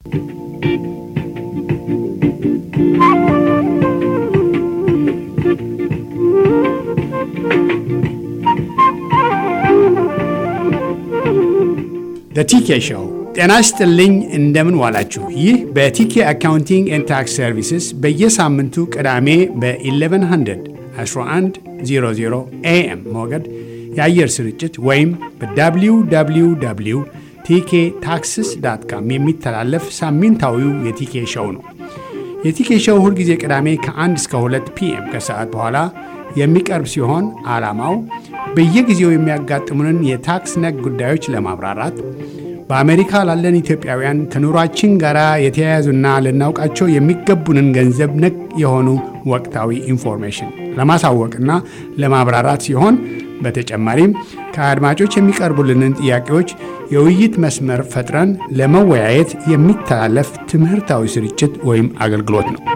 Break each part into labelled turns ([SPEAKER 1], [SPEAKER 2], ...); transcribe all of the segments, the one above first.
[SPEAKER 1] በቲኬ ሾው ጤና ይስጥልኝ። እንደምን ዋላችሁ? ይህ በቲኬ አካውንቲንግ ኤንድ ታክስ ሰርቪስስ በየሳምንቱ ቅዳሜ በ1100 1100 ኤኤም ሞገድ የአየር ስርጭት ወይም በwww ቲኬ ታክስስ ዳት ካም የሚተላለፍ ሳምንታዊው የቲኬ ሾው ነው። የቲኬ ሾው ሁልጊዜ ቅዳሜ ከ1 እስከ 2 ፒኤም ከሰዓት በኋላ የሚቀርብ ሲሆን ዓላማው በየጊዜው የሚያጋጥሙንን የታክስ ነክ ጉዳዮች ለማብራራት በአሜሪካ ላለን ኢትዮጵያውያን ከኑሯችን ጋር የተያያዙና ልናውቃቸው የሚገቡንን ገንዘብ ነክ የሆኑ ወቅታዊ ኢንፎርሜሽን ለማሳወቅና ለማብራራት ሲሆን በተጨማሪም ከአድማጮች የሚቀርቡልንን ጥያቄዎች የውይይት መስመር ፈጥረን ለመወያየት የሚተላለፍ ትምህርታዊ ስርጭት ወይም አገልግሎት ነው።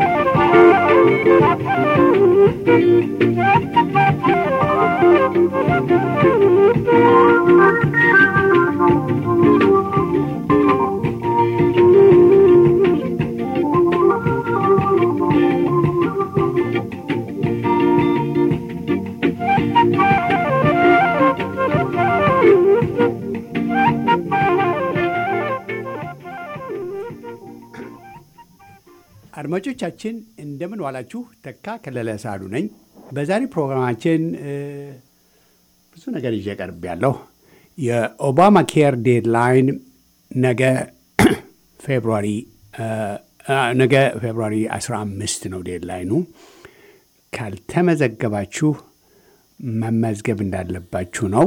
[SPEAKER 1] አድማጮቻችን እንደምን ዋላችሁ። ተካ ከለለ ሳሉ ነኝ። በዛሬ ፕሮግራማችን ብዙ ነገር ይዤ ቀርብ ያለሁ የኦባማ ኬር ዴድላይን ነገ ፌብሩዋሪ ነገ ፌብሩዋሪ 15 ነው ዴድላይኑ። ካልተመዘገባችሁ መመዝገብ እንዳለባችሁ ነው።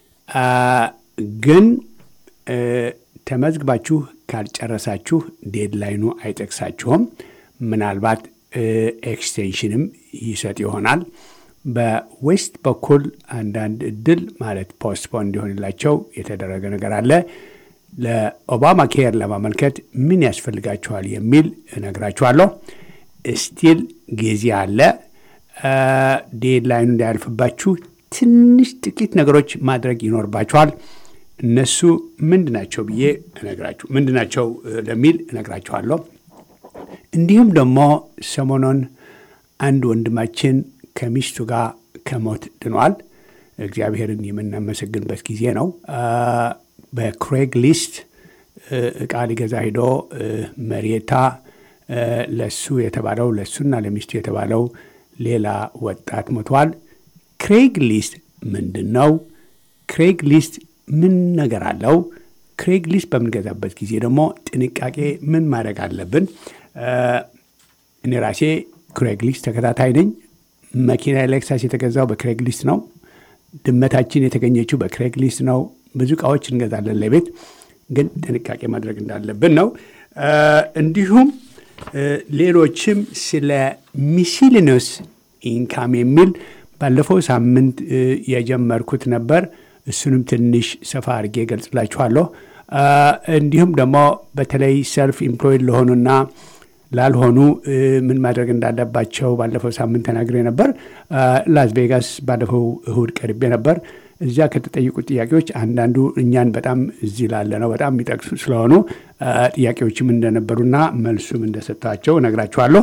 [SPEAKER 1] ግን ተመዝግባችሁ ካልጨረሳችሁ ዴድላይኑ አይጠቅሳችሁም። ምናልባት ኤክስቴንሽንም ይሰጥ ይሆናል። በዌስት በኩል አንዳንድ እድል ማለት ፖስትፖን እንዲሆንላቸው የተደረገ ነገር አለ። ለኦባማ ኬር ለማመልከት ምን ያስፈልጋችኋል የሚል እነግራችኋለሁ። ስቲል ጊዜ አለ። ዴድላይኑ እንዳያልፍባችሁ ትንሽ ጥቂት ነገሮች ማድረግ ይኖርባችኋል። እነሱ ምንድናቸው ብዬ እነግራችሁ ምንድናቸው ለሚል እነግራችኋለሁ። እንዲሁም ደግሞ ሰሞኑን አንድ ወንድማችን ከሚስቱ ጋር ከሞት ድኗል። እግዚአብሔርን የምናመሰግንበት ጊዜ ነው። በክሬግ ሊስት እቃ ሊገዛ ሂዶ መሬታ ለሱ የተባለው ለሱና ለሚስቱ የተባለው ሌላ ወጣት ሞቷል። ክሬግ ሊስት ምንድን ነው? ክሬግ ሊስት ምን ነገር አለው? ክሬግ ሊስት በምንገዛበት ጊዜ ደግሞ ጥንቃቄ ምን ማድረግ አለብን? እኔ ራሴ ክሬግ ሊስት ተከታታይ ነኝ። መኪና ሌክሳስ የተገዛው በክሬግ ሊስት ነው። ድመታችን የተገኘችው በክሬግ ሊስት ነው። ብዙ እቃዎች እንገዛለን ለቤት፣ ግን ጥንቃቄ ማድረግ እንዳለብን ነው። እንዲሁም ሌሎችም ስለ ሚሲሊነስ ኢንካም የሚል ባለፈው ሳምንት የጀመርኩት ነበር። እሱንም ትንሽ ሰፋ አድርጌ ገልጽላችኋለሁ። እንዲሁም ደግሞ በተለይ ሰልፍ ኢምፕሎይድ ለሆኑና ላልሆኑ ምን ማድረግ እንዳለባቸው ባለፈው ሳምንት ተናግሬ ነበር። ላስ ቬጋስ ባለፈው እሁድ ቀርቤ ነበር። እዚያ ከተጠየቁት ጥያቄዎች አንዳንዱ እኛን በጣም እዚህ ላለ ነው በጣም የሚጠቅሱ ስለሆኑ ጥያቄዎችም እንደነበሩና መልሱም እንደሰጥቷቸው እነግራችኋለሁ።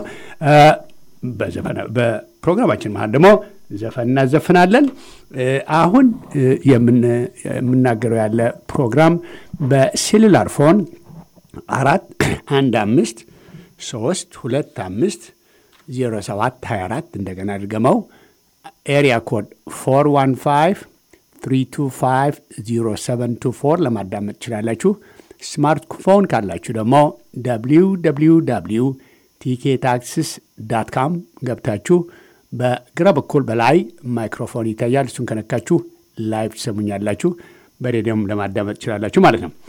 [SPEAKER 1] በፕሮግራማችን መሀል ደግሞ ዘፈን እናዘፍናለን። አሁን የምናገረው ያለ ፕሮግራም በሴሉላር ፎን አራት አንድ አምስት ሶስት ሁለት አምስት ዜሮ ሰባት ሀያ አራት እንደገና ድገመው ኤሪያ ኮድ ፎር ዋን ፋይቭ ትሪ ቱ ፋይቭ ዜሮ ሰቨን ቱ ፎር ለማዳመጥ ትችላላችሁ። ስማርት ፎን ካላችሁ ደግሞ ደብሊው ደብሊው ደብሊው ቲኬ ታክስስ ዳት ካም ገብታችሁ በግራ በኩል በላይ ማይክሮፎን ይታያል። እሱን ከነካችሁ ላይቭ ትሰሙኛላችሁ። በሬዲዮም ለማዳመጥ ትችላላችሁ ማለት ነው።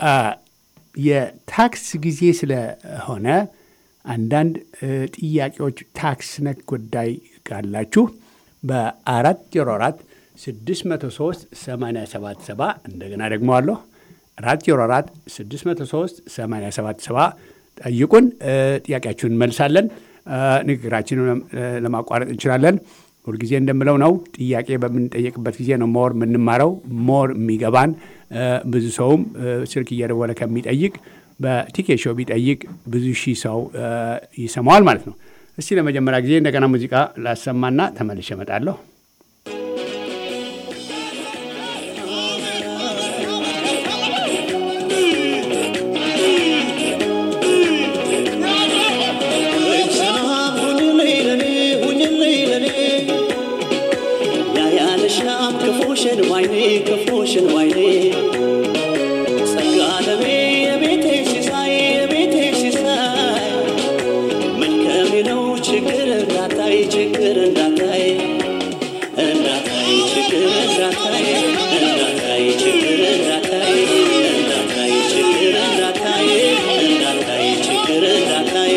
[SPEAKER 1] የታክስ ጊዜ ስለሆነ አንዳንድ ጥያቄዎች ታክስ ነክ ጉዳይ ካላችሁ በአራት ዜሮ አራት ስድስት መቶ ሶስት ሰማንያ ሰባት ሰባ እንደገና ደግሞ አለሁ አራት ዜሮ አራት ስድስት መቶ ሶስት ሰማንያ ሰባት ሰባ ጠይቁን። ጥያቄያችሁን እንመልሳለን። ንግግራችንን ለማቋረጥ እንችላለን። ሁልጊዜ እንደምለው ነው። ጥያቄ በምንጠየቅበት ጊዜ ነው ሞር የምንማረው ሞር የሚገባን። ብዙ ሰውም ስልክ እየደወለ ከሚጠይቅ በቲኬ ሾው ቢጠይቅ ብዙ ሺህ ሰው ይሰማዋል ማለት ነው። እስቲ ለመጀመሪያ ጊዜ እንደገና ሙዚቃ ላሰማና ተመልሼ እመጣለሁ።
[SPEAKER 2] ክፉሽን ዋይኔ ክፉሽን ዋይኔ ጸጋ ለሜ የቤቴ ሲሳይ የቤቴ ሲሳይ መልከሜ ነው ችግር እንዳታይ ችግር እንዳታይ እንዳታይ ችግር እንዳታይ እንዳታይ ችግር እንዳታይ እንዳታይ ችግር እንዳታይ እንዳታይ ችግር እንዳታይ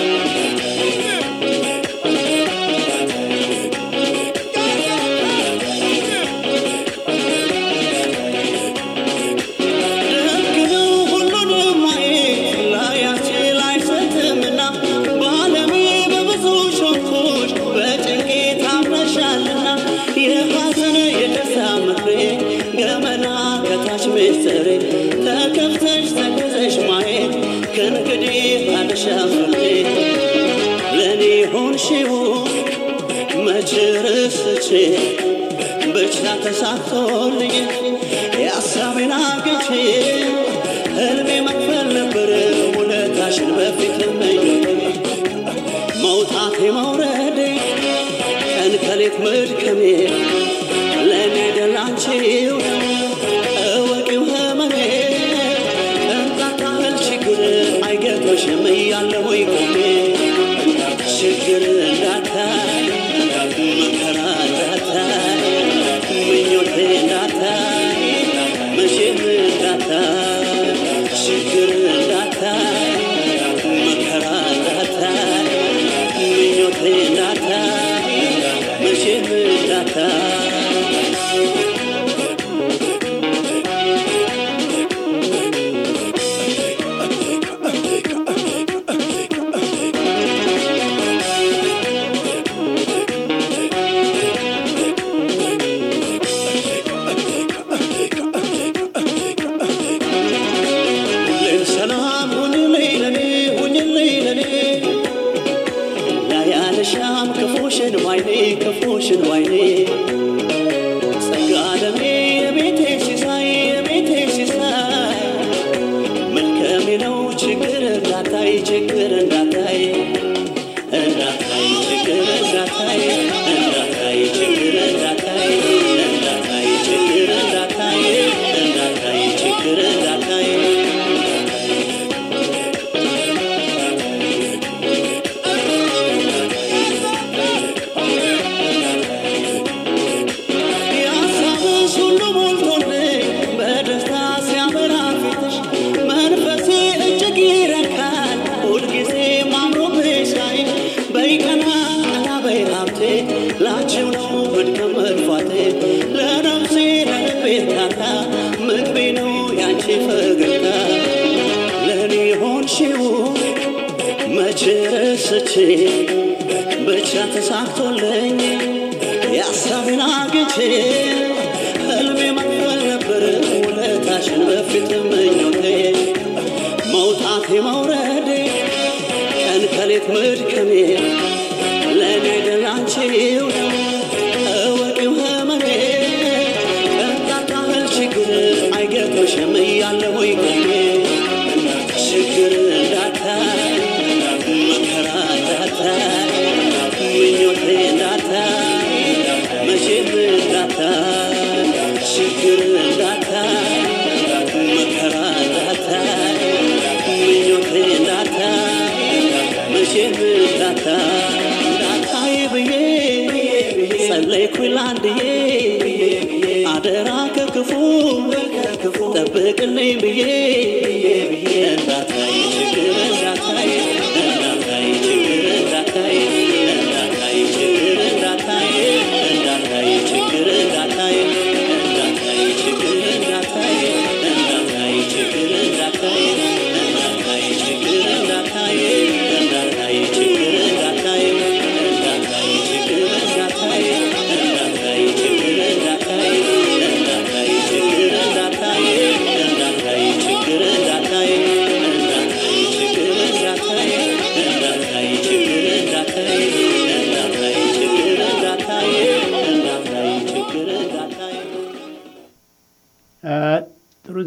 [SPEAKER 2] ምስጢሬ ተከፍተሽ ተገዘሽ ማየት ከእንግዲህ አልሻፍሬ ለእኔ ሆንሽው መች ረስቼ ብቻ ተሳክቶልኝ የሐሳቤን አግቼ ህልሜ መክፈል ነበር ውለታሽን በፊት መኞቴ መውጣቴ መውረዴ ቀን ከሌት መድከሜ ለእኔ ደላንቺው እወቂው ህመሜ ቅንጣት ያህል ችግር አይገጥምሽም እያለሁ ቆሜ ችግር እንዳታይ መከራ እንዳታይ ምኞቴ እንዳታይ መቼም እንዳታይ ችግር እንዳታይ መከራ እንዳታይ ምኞቴ እንዳታይ መቼም እንዳታይ ሻም ክፉሽን ዋይኔ ክፉሽን ዋይኔ ጸጋ ለሜ የቤቴ ሲሳይ የቤቴ ሲሳይ መልከሜ ነው ችግር እንዳታይ ችግር እንዳታይ እንዳታይ ችግር እንዳታይ እንዳታይ ችግር እንዳታይ እንዳታይ ችግር እንዳታይ እንዳታይ ችግር እንዳታይ ላንቺው ነው መድከም መጥፋቴ ለነፍሴ ለልቤ እርካታ ምግቤ ነው ያንቺ ፈገግታ ለእኔ ሆንሽው መቼ ረስቼ ብቻ ተሳክቶልኝ የሐሳቤን አግቼ ህልሜ መክፈል ነበር ውለታሽን በፊት ምኞቴ መውጣቴ መውረዴ ቀን ከሌት መድከሜ ለእኔ ደላንቺው እወቂው ህመሜ ቅንጣት ያህል ችግር አይገጥምሽም እያለሁ ቆሜ ችግር እንዳታይ መከራ እንዳታይ ምኞቴ እንዳታይ መቼም እንዳታይ ችግር እንዳታይ መከራ እንዳታይ ምኞቴ እንዳታይ መቼም እንዳታይ እንዳታይ ብዬ ጸለይኩኝ ላንድዬ አደራ ከክፉ ጠብቅልኝ ብዬ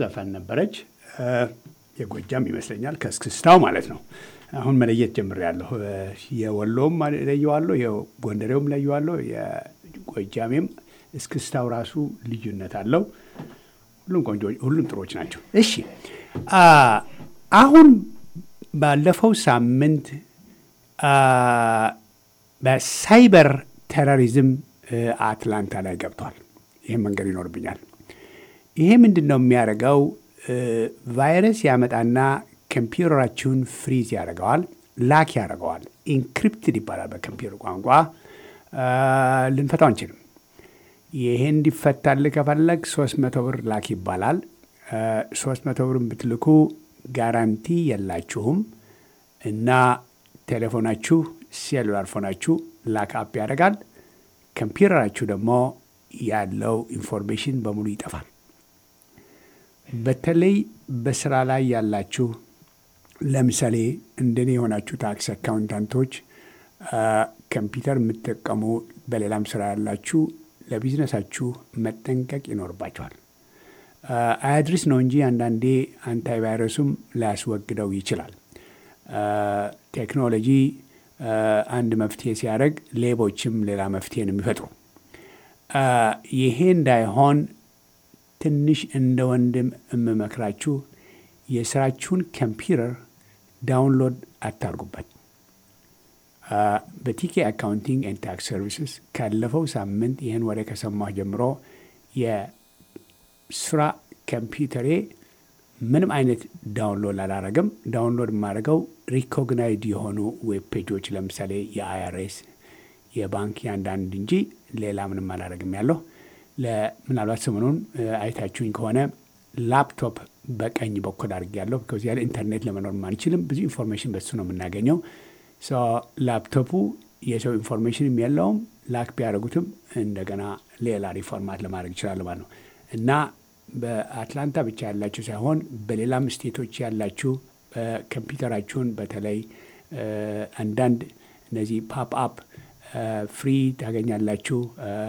[SPEAKER 1] ዘፈን ነበረች። የጎጃም ይመስለኛል ከእስክስታው ማለት ነው። አሁን መለየት ጀምሬያለሁ። የወሎም ለየዋለሁ፣ የጎንደሬውም ለየዋለሁ፣ የጎጃሜም እስክስታው ራሱ ልዩነት አለው። ሁሉም ቆንጆ፣ ሁሉም ጥሮች ናቸው። እሺ አሁን ባለፈው ሳምንት በሳይበር ቴሮሪዝም አትላንታ ላይ ገብቷል። ይህም መንገድ ይኖርብኛል። ይሄ ምንድን ነው የሚያደርገው? ቫይረስ ያመጣና ኮምፒውተራችሁን ፍሪዝ ያደርገዋል፣ ላክ ያደርገዋል። ኢንክሪፕትድ ይባላል በኮምፒውተር ቋንቋ። ልንፈታው አንችልም። ይሄ እንዲፈታልህ ከፈለግ ሶስት መቶ ብር ላክ ይባላል። ሶስት መቶ ብር ብትልኩ ጋራንቲ የላችሁም እና ቴሌፎናችሁ ሴሉላር ፎናችሁ ላክ አፕ ያደርጋል። ኮምፒውተራችሁ ደግሞ ያለው ኢንፎርሜሽን በሙሉ ይጠፋል። በተለይ በስራ ላይ ያላችሁ ለምሳሌ እንደኔ የሆናችሁ ታክስ አካውንታንቶች፣ ኮምፒውተር የምትጠቀሙ በሌላም ስራ ያላችሁ ለቢዝነሳችሁ መጠንቀቅ ይኖርባቸዋል። አያድርስ ነው እንጂ አንዳንዴ አንታይቫይረሱም ላያስወግደው ይችላል። ቴክኖሎጂ አንድ መፍትሄ ሲያደርግ ሌቦችም ሌላ መፍትሄ ነው የሚፈጥሩ። ይሄ እንዳይሆን ትንሽ እንደ ወንድም የምመክራችሁ የስራችሁን ኮምፒውተር ዳውንሎድ አታርጉበት። በቲኬ አካውንቲንግ ኤንድ ታክስ ሰርቪስስ ካለፈው ሳምንት ይህን ወሬ ከሰማሁ ጀምሮ የስራ ኮምፒውተሬ ምንም አይነት ዳውንሎድ አላረግም። ዳውንሎድ የማደርገው ሪኮግናይድ የሆኑ ዌብ ፔጆች ለምሳሌ የአይአርኤስ የባንክ ያንዳንድ እንጂ ሌላ ምንም አላረግም ያለሁ ምናልባት ሰሞኑን አይታችሁኝ ከሆነ ላፕቶፕ በቀኝ በኩል አድርጌያለሁ። ከዚህ ያለ ኢንተርኔት ለመኖር አንችልም። ብዙ ኢንፎርሜሽን በሱ ነው የምናገኘው። ላፕቶፑ የሰው ኢንፎርሜሽንም የለውም። ላክ ቢያደርጉትም እንደገና ሌላ ሪፎርማት ለማድረግ ይችላል ማለት ነው እና በአትላንታ ብቻ ያላችሁ ሳይሆን በሌላም ስቴቶች ያላችሁ ኮምፒውተራችሁን በተለይ አንዳንድ እነዚህ ፓፕ አፕ ፍሪ ታገኛላችሁ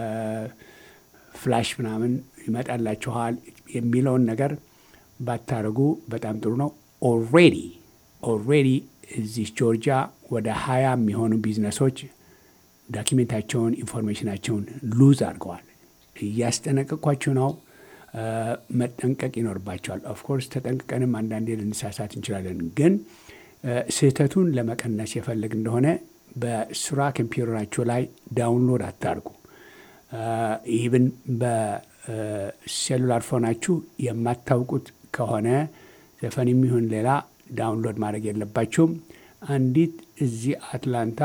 [SPEAKER 1] ፍላሽ ምናምን ይመጣላችኋል የሚለውን ነገር ባታደርጉ በጣም ጥሩ ነው። ኦልሬዲ ኦልሬዲ እዚህ ጆርጂያ ወደ ሀያ የሚሆኑ ቢዝነሶች ዳኪሜንታቸውን ኢንፎርሜሽናቸውን ሉዝ አድርገዋል። እያስጠነቀቅኳችሁ ነው። መጠንቀቅ ይኖርባቸዋል። ኦፍኮርስ ተጠንቅቀንም አንዳንዴ ልንሳሳት እንችላለን። ግን ስህተቱን ለመቀነስ የፈለግ እንደሆነ በስራ ኮምፒውተራችሁ ላይ ዳውንሎድ አታርጉ። ኢቭን በሴሉላር ፎናችሁ የማታውቁት ከሆነ ዘፈን የሚሆን ሌላ ዳውንሎድ ማድረግ የለባችሁም። አንዲት እዚህ አትላንታ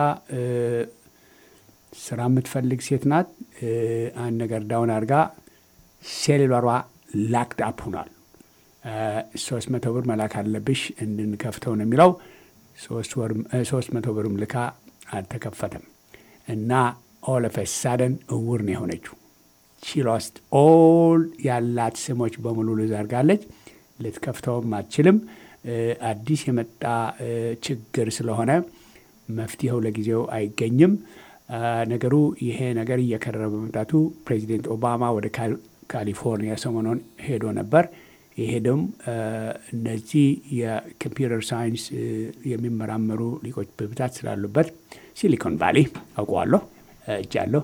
[SPEAKER 1] ስራ የምትፈልግ ሴት ናት። አንድ ነገር ዳውን አድርጋ ሴሉላሯ ላክድ አፕ ሆኗል። ሶስት መቶ ብር መላክ አለብሽ እንድንከፍተው ነው የሚለው። ሶስት መቶ ብርም ልካ አልተከፈተም እና ኦል ኦፍ ሳደን እውር ነው የሆነችው። ቺሎስት ኦል ያላት ስሞች በሙሉ ልዘርጋለች። ልትከፍተውም አትችልም። አዲስ የመጣ ችግር ስለሆነ መፍትሄው ለጊዜው አይገኝም። ነገሩ ይሄ ነገር እየከረረ በመምጣቱ ፕሬዚደንት ኦባማ ወደ ካሊፎርኒያ ሰሞኑን ሄዶ ነበር። ይሄድም እነዚህ የኮምፒውተር ሳይንስ የሚመራመሩ ሊቆች በብዛት ስላሉበት ሲሊኮን ቫሊ አውቀዋለሁ እጃለሁ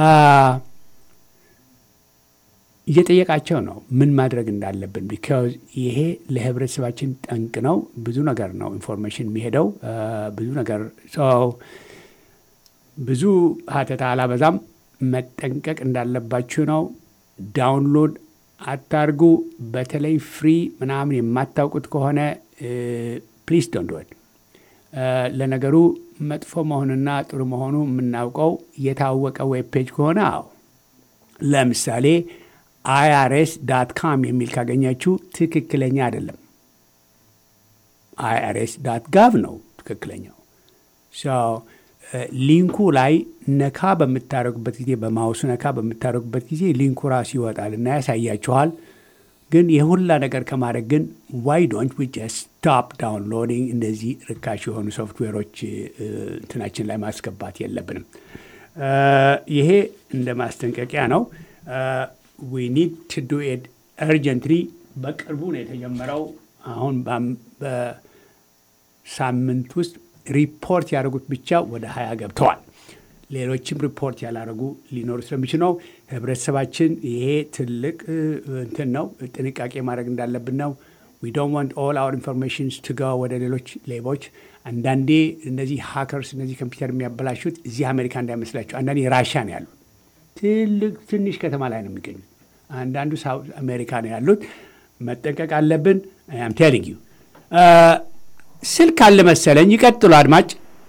[SPEAKER 1] እየጠየቃቸው ነው ምን ማድረግ እንዳለብን። ቢካዝ ይሄ ለህብረተሰባችን ጠንቅ ነው። ብዙ ነገር ነው ኢንፎርሜሽን የሚሄደው ብዙ ነገር ሰው ብዙ ሀተታ አላበዛም። መጠንቀቅ እንዳለባችሁ ነው። ዳውንሎድ አታርጉ። በተለይ ፍሪ ምናምን የማታውቁት ከሆነ ፕሊስ ዶንት ለነገሩ መጥፎ መሆኑና ጥሩ መሆኑ የምናውቀው የታወቀ ዌብ ፔጅ ከሆነ አዎ፣ ለምሳሌ አይአርኤስ ዳት ካም የሚል ካገኛችሁ ትክክለኛ አይደለም። አይአርኤስ ዳት ጋቭ ነው ትክክለኛው። ሊንኩ ላይ ነካ በምታደረጉበት ጊዜ በማውሱ ነካ በምታደረጉበት ጊዜ ሊንኩ ራሱ ይወጣል እና ያሳያችኋል። ግን የሁላ ነገር ከማድረግ ግን ዋይ ዶንት ዊ ጀስት ስቶፕ ዳውንሎዲንግ እንደዚህ ርካሽ የሆኑ ሶፍትዌሮች እንትናችን ላይ ማስገባት የለብንም። ይሄ እንደ ማስጠንቀቂያ ነው። ዊ ኒድ ቱ ዱ ኢት እርጀንትሊ በቅርቡ ነው የተጀመረው። አሁን በአም- በሳምንት ውስጥ ሪፖርት ያደረጉት ብቻ ወደ ሀያ ገብተዋል። ሌሎችም ሪፖርት ያላደረጉ ሊኖሩ ስለሚችል ነው። ህብረተሰባችን ይሄ ትልቅ እ, እንትን ነው፣ ጥንቃቄ ማድረግ እንዳለብን ነው። ዊ ዶንት ዋንት ኦል አወር ኢንፎርሜሽንስ ቱ ጎ ወደ ሌሎች ሌቦች። አንዳንዴ እነዚህ ሃከርስ እነዚህ ኮምፒውተር የሚያበላሹት እዚህ አሜሪካ እንዳይመስላቸው፣ አንዳንዴ ራሻ ነው ያሉት። ትልቅ ትንሽ ከተማ ላይ ነው የሚገኙት። አንዳንዱ ሳውት አሜሪካ ነው ያሉት። መጠንቀቅ አለብን። አም ቴሊንግ ዩ ስልክ አለ መሰለኝ። ይቀጥሉ አድማጭ።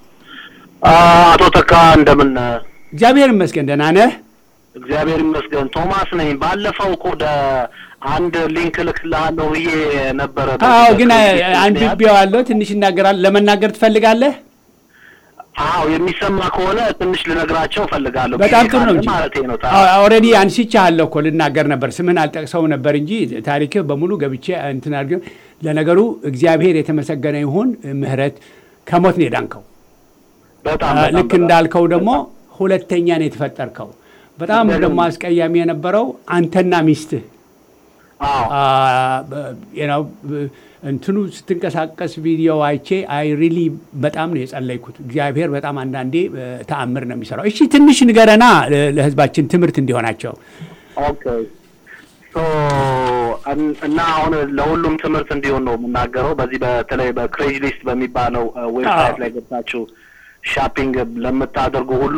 [SPEAKER 3] አቶ ተካ እንደምን
[SPEAKER 1] እግዚአብሔር ይመስገን ደህና ነህ?
[SPEAKER 3] እግዚአብሔር ይመስገን ቶማስ ነኝ ባለፈው እኮ ወደ አንድ ሊንክ ልክልሃለሁ ብዬ ነበረ
[SPEAKER 1] አዎ፣ ግን አንብቤዋለሁ። ትንሽ ይናገራል። ለመናገር ትፈልጋለህ?
[SPEAKER 3] አዎ የሚሰማ ከሆነ ትንሽ ልነግራቸው እፈልጋለሁ
[SPEAKER 1] በጣም ጥሩ ነው እንጂ
[SPEAKER 3] ማለት ነው
[SPEAKER 1] ኦልሬዲ አንስቼሃለሁ እኮ ልናገር ነበር። ስምህን አልጠቅሰው ነበር እንጂ ታሪክህ በሙሉ ገብቼ እንትን አድርጌ። ለነገሩ እግዚአብሔር የተመሰገነ ይሁን፣ ምህረት ከሞት ነው የዳንከው።
[SPEAKER 3] በጣም
[SPEAKER 1] አ፣
[SPEAKER 3] በጣም
[SPEAKER 1] ልክ
[SPEAKER 3] በጣም።
[SPEAKER 1] እንዳልከው ደግሞ ሁለተኛ ነው የተፈጠርከው። በጣም ደግሞ አስቀያሚ የነበረው አንተና ሚስትህ
[SPEAKER 3] አዎ
[SPEAKER 1] አ፣ በ- you know፣ ብ- እንትኑ ስትንቀሳቀስ ቪዲዮ አይቼ አይ ሪሊ በጣም ነው የጸለይኩት። እግዚአብሔር በጣም አንዳንዴ እ፣ ተአምር ነው የሚሰራው። እሺ ትንሽ ንገረና ለ- ለህዝባችን ትምህርት እንዲሆናቸው።
[SPEAKER 3] ኦኬ ሶ እን- እና አሁን ለሁሉም ትምህርት እንዲሆን ነው የምናገረው። በዚህ በተለይ በክሬጅ ሊስት በሚባለው ዌብሳይት
[SPEAKER 1] አዎ።
[SPEAKER 3] ላይ ገብታችሁ ሻፒንግ ለምታደርጉ ሁሉ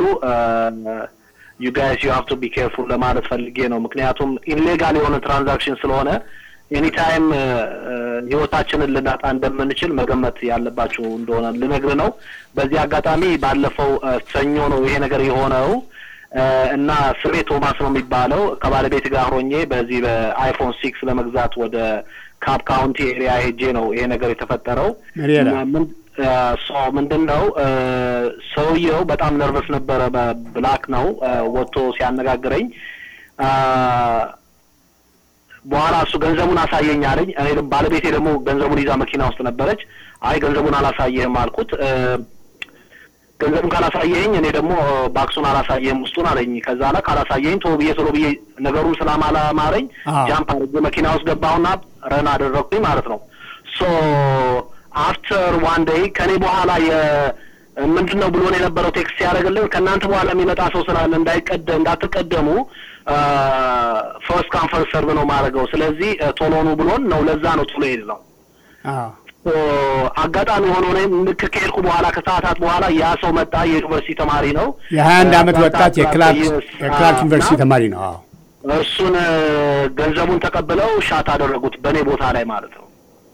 [SPEAKER 3] ዩ ጋይስ ዩ ሃቭ ቱ ቢ ኬርፉል ለማለት ፈልጌ ነው። ምክንያቱም ኢንሌጋል የሆነ ትራንዛክሽን ስለሆነ ኤኒታይም ህይወታችንን ልናጣ እንደምንችል መገመት ያለባችሁ እንደሆነ ልነግር ነው። በዚህ አጋጣሚ ባለፈው እ፣ ሰኞ ነው ይሄ ነገር የሆነው እ፣ እና ስሜ ቶማስ ነው የሚባለው ከባለቤት ጋር ሆኜ በዚህ በአይፎን ሲክስ ለመግዛት ወደ ካፕ ካውንቲ ኤሪያ ሄጄ ነው ይሄ ነገር የተፈጠረው።
[SPEAKER 1] መሪያላ
[SPEAKER 3] ምን- እ፣ ሶ ምንድን ነው እ፣ ሰውየው በጣም ነርቨስ ነበረ። በብላክ ነው እ፣ ወጥቶ ሲያነጋግረኝ አ፣ በኋላ እሱ ገንዘቡን አሳየኝ አለኝ። እኔ ደግሞ ባለቤቴ ደግሞ ገንዘቡን ይዛ መኪና ውስጥ ነበረች። አይ ገንዘቡን አላሳየህም አልኩት። እ፣ ገንዘቡን ካላሳየኝ እኔ ደግሞ እ፣ ባክሱን አላሳየህም ውስጡን አለኝ። ከዛ ላይ ካላሳየኝ ቶሎ ብዬ ቶሎ ብዬ ነገሩን ስላማላማረኝ
[SPEAKER 1] አዎ።
[SPEAKER 3] ጃምፕ አድርጌ መኪና ውስጥ ገባሁና ረን አደረግኩኝ ማለት ነው። ሶ አፍተር ዋን ዴይ ከኔ በኋላ የ ምንድን ነው ብሎን የነበረው ቴክስት ያደረግልን ከእናንተ በኋላ የሚመጣ ሰው ስላለ እንዳይቀደ እንዳትቀደሙ ፈርስት ካም ፈርስት ሰርቭ ነው ማድረገው። ስለዚህ እ፣ ቶሎ ኑ ብሎን ነው። ለዛ ነው ቶሎ ሄድ ነው።
[SPEAKER 1] አዎ
[SPEAKER 3] ሶ አጋጣሚ ሆኖ እኔም ልክ ከሄድኩ በኋላ ከሰዓታት በኋላ ያ ሰው መጣ። የዩኒቨርሲቲ ተማሪ ነው።
[SPEAKER 1] የሀያ አንድ ዓመት
[SPEAKER 3] እ፣
[SPEAKER 1] ወጣት የክላርክ
[SPEAKER 3] yes፣
[SPEAKER 1] የክላርክ
[SPEAKER 3] አ፣
[SPEAKER 1] ዩኒቨርሲቲ
[SPEAKER 3] እና
[SPEAKER 1] ተማሪ ነው። አዎ
[SPEAKER 3] እሱን እ፣ ገንዘቡን ተቀብለው ሻት አደረጉት በእኔ ቦታ ላይ ማለት ነው።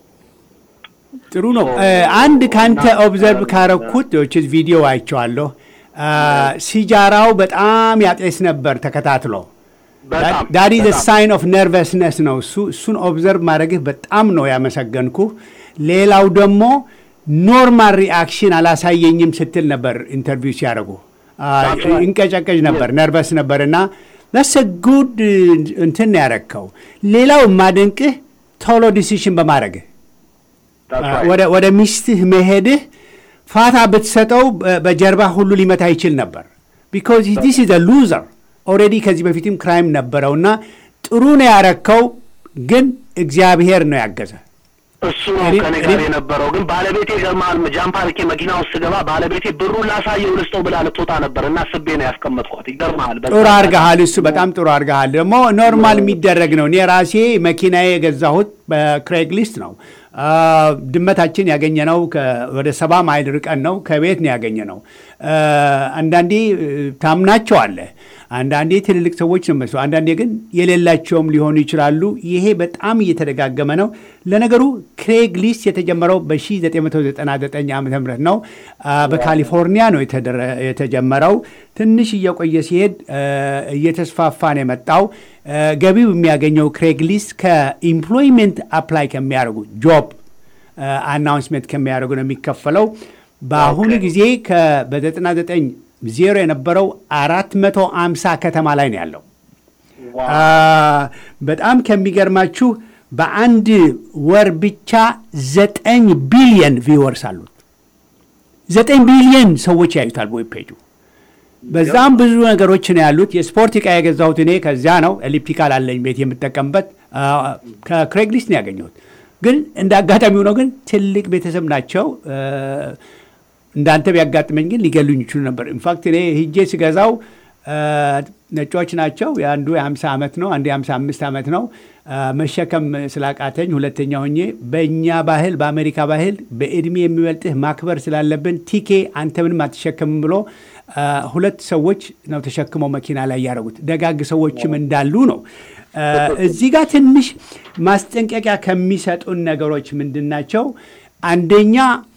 [SPEAKER 1] ጥሩ ነው። እ፣ አንድ ካንተ ኦብዘርቭ ካረኩት ች ቪዲዮ አይቼዋለሁ። አ፣ ሲጃራው በጣም ያጤስ ነበር ተከታትሎ
[SPEAKER 3] በጣም
[SPEAKER 1] ዳዲ ዘ
[SPEAKER 3] በጣም።
[SPEAKER 1] ሳይን ኦፍ ነርቨስነስ ነው እሱ እሱን ኦብዘርቭ ማድረግህ በጣም ነው ያመሰገንኩ። ሌላው ደግሞ ኖርማል ሪአክሽን አላሳየኝም ስትል ነበር ኢንተርቪው ሲያደርጉ አ፣
[SPEAKER 3] That's right.
[SPEAKER 1] እንቀጨቀጭ ነበር ነርቨስ ነበር እና ለሰ ጉድ እንትን ነው ያረግከው። ሌላው የማደንቅህ ቶሎ ዲሲሽን በማድረግህ
[SPEAKER 3] That's right.
[SPEAKER 1] ወደ ወደ ሚስትህ መሄድህ ፋታ ብትሰጠው በ- በጀርባ ሁሉ ሊመታ ይችል ነበር። ቢኮዝ ዲስ ኢዝ ሉዘር ኦልሬዲ ከዚህ በፊትም ክራይም ነበረውና ጥሩ ነው ያረከው፣ ግን እግዚአብሔር ነው ያገዘ።
[SPEAKER 3] እሱ ነው
[SPEAKER 1] እኔ-
[SPEAKER 3] ከኔ ጋር
[SPEAKER 1] እኔ-
[SPEAKER 3] የነበረው። ግን ባለቤቴ ገርማል ጃምፕ አድርጌ መኪና ውስጥ ስገባ ባለቤቴ ብሩን ላሳየው ልስጠው ብላ ልትወጣ ነበር እና ስቤ ነው ያስቀመጥኳት። ይገርማል። በዛ
[SPEAKER 1] ጥሩ አድርገሃል። እሱ በጣም ጥሩ አድርገሃል። ደግሞ ኖርማል የሚደረግ ነው። እኔ ራሴ መኪናዬ የገዛሁት በክሬግ ሊስት ነው። አ፣ ድመታችን ያገኘነው ከ- ወደ ሰባ ማይል ርቀን ነው ከቤት ነው ያገኘነው። አ፣ አንዳንዴ እ፣ ታምናቸዋለህ፣ አንዳንዴ ትልልቅ ሰዎች ነው መስለው፣ አንዳንዴ ግን የሌላቸውም ሊሆኑ ይችላሉ። ይሄ በጣም እየተደጋገመ ነው። ለነገሩ ክሬግ ሊስት የተጀመረው በ1999 ዓ ም ነው። አ፣ በካሊፎርኒያ ነው የተደረ- የተጀመረው። ትንሽ እየቆየ ሲሄድ አ፣ እየተስፋፋ ነው የመጣው። አ፣ ገቢው የሚያገኘው ክሬግ ሊስት ከኢምፕሎይመንት አፕላይ ከሚያደርጉ ጆብ አናውንስመንት ከሚያደርጉ ነው የሚከፈለው። በአሁኑ
[SPEAKER 3] ኦኬ።
[SPEAKER 1] ጊዜ ከ- በ99 ዜሮ የነበረው 450 ከተማ ላይ ነው ያለው።
[SPEAKER 3] ዋው።
[SPEAKER 1] አ፣ በጣም ከሚገርማችሁ በአንድ ወር ብቻ ዘጠኝ ቢሊየን ቪወርስ አሉት። ዘጠኝ ቢሊየን ሰዎች ያዩታል ዌብ ፔጁ። በዛም ብዙ ነገሮች ነው ያሉት። የስፖርት ዕቃ የገዛሁት እኔ ከዚያ ነው። ኤሊፕቲካል አለኝ ቤት የምጠቀምበት ከክሬግሊስት ነው ያገኘሁት። ግን እንደ አጋጣሚ ሆነው ግን ትልቅ ቤተሰብ ናቸው። እንዳንተ ቢያጋጥመኝ ግን ሊገሉኝ ይችሉ ነበር። ኢንፋክት እኔ ሂጄ ስገዛው ነጮች ናቸው። የአንዱ የ50 ዓመት ነው፣ አንዱ የ55 ዓመት ነው። መሸከም ስላቃተኝ ሁለተኛ ሆኜ በእኛ ባህል በአሜሪካ ባህል በእድሜ የሚበልጥህ ማክበር ስላለብን ቲኬ አንተ ምንም አትሸከምም ብሎ ሁለት ሰዎች ነው ተሸክመው መኪና ላይ ያደረጉት። ደጋግ ሰዎችም እንዳሉ ነው። እዚህ ጋር ትንሽ ማስጠንቀቂያ ከሚሰጡን ነገሮች ምንድን ናቸው? አንደኛ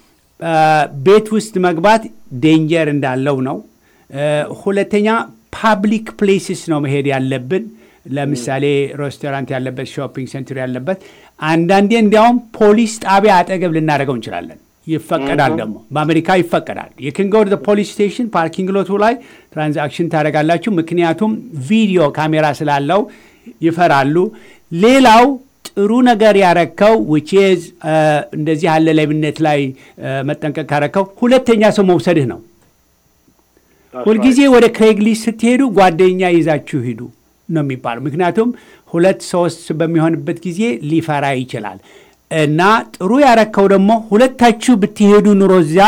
[SPEAKER 1] ቤት ውስጥ መግባት ዴንጀር እንዳለው ነው። ሁለተኛ ፓብሊክ ፕሌስስ ነው መሄድ ያለብን። ለምሳሌ ሬስቶራንት ያለበት፣ ሾፒንግ ሴንተር ያለበት፣ አንዳንዴ እንዲያውም ፖሊስ ጣቢያ አጠገብ ልናደርገው እንችላለን። ይፈቀዳል ደግሞ በአሜሪካ ይፈቀዳል። የክንጎድ ፖሊስ ስቴሽን ፓርኪንግ ሎቱ ላይ ትራንዛክሽን ታደርጋላችሁ። ምክንያቱም ቪዲዮ ካሜራ ስላለው ይፈራሉ። ሌላው ጥሩ ነገር ያረከው ዊችዝ እንደዚህ ያለ ሌብነት ላይ መጠንቀቅ ካረከው ሁለተኛ ሰው መውሰድህ ነው። ሁልጊዜ ወደ ክሬግሊስት ስትሄዱ ጓደኛ ይዛችሁ ሂዱ ነው የሚባለው። ምክንያቱም ሁለት ሶስት በሚሆንበት ጊዜ ሊፈራ ይችላል። እና ጥሩ ያረከው ደግሞ ሁለታችሁ ብትሄዱ ኑሮ እዚያ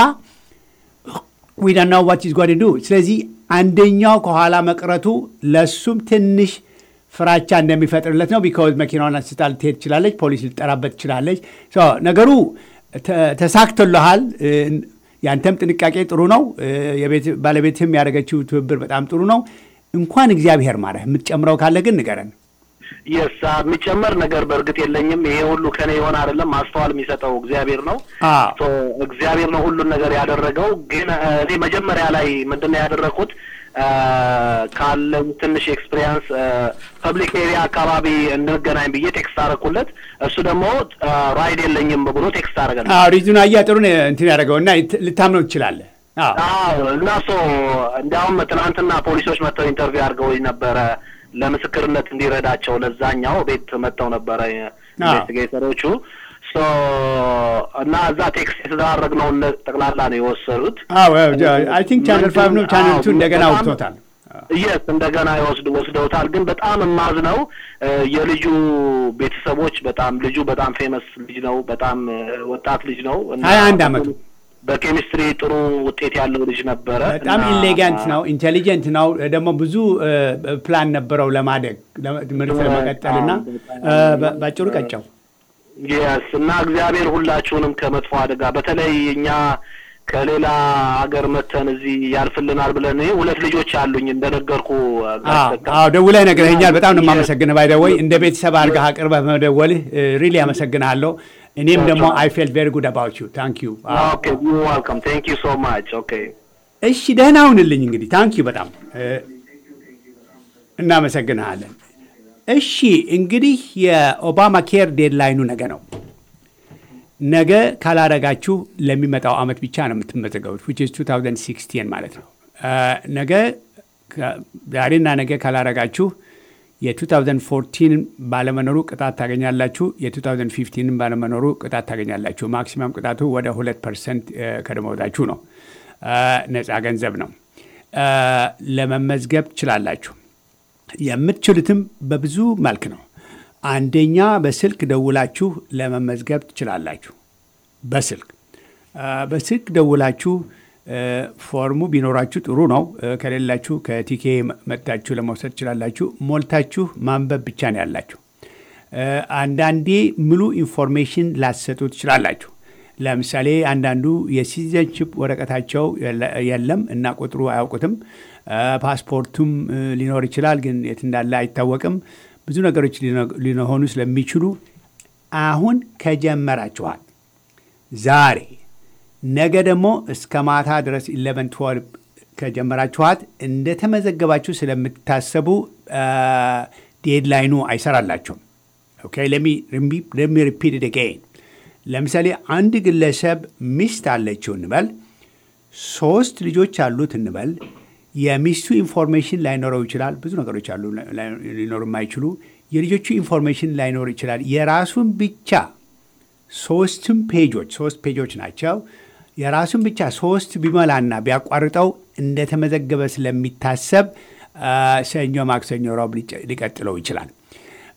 [SPEAKER 1] ዊዳና ዋት ኢዝ ጓድ ዱ። ስለዚህ አንደኛው ከኋላ መቅረቱ ለሱም ትንሽ ፍራቻ እንደሚፈጥርለት ነው። ቢካዝ መኪናዋን አንስታ ልትሄድ ትችላለች፣ ፖሊስ ልጠራበት ትችላለች። ነገሩ ተሳክቶልሃል። ያንተም ጥንቃቄ ጥሩ ነው። ባለቤትህም ያደረገችው ትብብር በጣም ጥሩ ነው። እንኳን እግዚአብሔር ማረህ። የምትጨምረው ካለ ግን ንገረን።
[SPEAKER 3] የስ የሚጨመር ነገር በእርግጥ የለኝም። ይሄ ሁሉ ከኔ የሆነ አይደለም። ማስተዋል የሚሰጠው እግዚአብሔር ነው። እግዚአብሔር ነው ሁሉን ነገር ያደረገው። ግን እኔ መጀመሪያ ላይ ምንድን ነው ያደረግኩት ካለኝ ትንሽ ኤክስፒሪየንስ ፐብሊክ ኤሪያ አካባቢ እንገናኝ ብዬ ቴክስት አደረኩለት። እሱ ደግሞ ራይድ የለኝም ብሎ ቴክስት አደረገ።
[SPEAKER 1] ሪዙን አያ ጥሩ እንትን ያደረገው እና ልታምነው ትችላለህ።
[SPEAKER 3] እና ሶ እንዲያውም ትናንትና ፖሊሶች መጥተው ኢንተርቪው አድርገው ነበረ ለምስክርነት እንዲረዳቸው ለዛኛው ቤት መጥተው ነበረ ኢንቨስቲጌተሮቹ እና እዛ ቴክስት የተደራረግነውን ጠቅላላ ነው የወሰዱት።
[SPEAKER 1] አይ ቲንክ ቻነል ፋይቭ ነው ቻነል ቱ እንደገና ወጥቶታል።
[SPEAKER 3] የስ እንደገና ይወስድ ወስደውታል። ግን በጣም የማዝነው የልጁ ቤተሰቦች በጣም ልጁ በጣም ፌመስ ልጅ ነው። በጣም ወጣት ልጅ ነው።
[SPEAKER 1] ሀያ አንድ አመቱ
[SPEAKER 3] በኬሚስትሪ ጥሩ ውጤት ያለው ልጅ ነበረ።
[SPEAKER 1] በጣም ኢሌጋንት ነው፣ ኢንቴሊጀንት ነው። ደግሞ ብዙ ፕላን ነበረው ለማደግ ትምህርት ለመቀጠል እና ባጭሩ ቀጨው።
[SPEAKER 3] የስ እና እግዚአብሔር ሁላችሁንም ከመጥፎ አደጋ በተለይ እኛ ከሌላ ሀገር መተን እዚህ ያልፍልናል ብለን ሁለት ልጆች አሉኝ እንደነገርኩ።
[SPEAKER 1] አዎ ደውለህ ነግረኸኛል። በጣም ነው የማመሰግንህ። ባይ ዘ ወይ እንደ ቤተሰብ አድርገህ አቅርበህ መደወልህ ሪሊ አመሰግንሃለሁ። እኔም ደግሞ አይ ፌል ቬሪ ጉድ አባውት ዩ ታንክ ዩ።
[SPEAKER 3] ኦኬ ዩ ዋልካም ቴንክ ዩ ሶ ማች። ኦኬ
[SPEAKER 1] እሺ፣ ደህና ሁንልኝ እንግዲህ። ታንክ ዩ በጣም እናመሰግንሃለን። እሺ እንግዲህ የኦባማ ኬር ዴድላይኑ ነገ ነው። ነገ ካላረጋችሁ ለሚመጣው አመት ብቻ ነው የምትመዘገቡት ዊች ኢዝ 2016 ማለት ነው። ነገ ዛሬና ነገ ካላረጋችሁ የ2014 ባለመኖሩ ቅጣት ታገኛላችሁ። የ2015 ባለመኖሩ ቅጣት ታገኛላችሁ። ማክሲማም ቅጣቱ ወደ ሁለት ፐርሰንት ከደመወዛችሁ ነው። ነፃ ገንዘብ ነው። ለመመዝገብ ትችላላችሁ። የምትችሉትም በብዙ መልክ ነው። አንደኛ በስልክ ደውላችሁ ለመመዝገብ ትችላላችሁ። በስልክ በስልክ ደውላችሁ ፎርሙ ቢኖራችሁ ጥሩ ነው። ከሌላችሁ ከቲኬ መጥታችሁ ለመውሰድ ትችላላችሁ። ሞልታችሁ ማንበብ ብቻ ነው ያላችሁ። አንዳንዴ ሙሉ ኢንፎርሜሽን ላሰጡ ትችላላችሁ። ለምሳሌ አንዳንዱ የሲቲዘንሽፕ ወረቀታቸው የለም እና ቁጥሩ አያውቁትም። ፓስፖርቱም ሊኖር ይችላል፣ ግን የት እንዳለ አይታወቅም። ብዙ ነገሮች ሊሆኑ ስለሚችሉ አሁን ከጀመራችኋል ዛሬ ነገ ደግሞ እስከ ማታ ድረስ ኢለቨን ትወልቭ ከጀመራችኋት እንደተመዘገባችሁ ስለምታሰቡ ዴድላይኑ አይሰራላችሁም። ኦኬ ለሚ ሪፒት አጌን። ለምሳሌ አንድ ግለሰብ ሚስት አለችው እንበል፣ ሶስት ልጆች አሉት እንበል። የሚስቱ ኢንፎርሜሽን ላይኖረው ይችላል። ብዙ ነገሮች አሉ ሊኖሩ የማይችሉ የልጆቹ ኢንፎርሜሽን ላይኖር ይችላል። የራሱን ብቻ ሶስትም ፔጆች ሶስት ፔጆች ናቸው። የራሱን ብቻ ሶስት ቢሞላና ቢያቋርጠው እንደተመዘገበ ስለሚታሰብ ሰኞ፣ ማክሰኞ፣ ረቡዕ ሊቀጥለው ይችላል።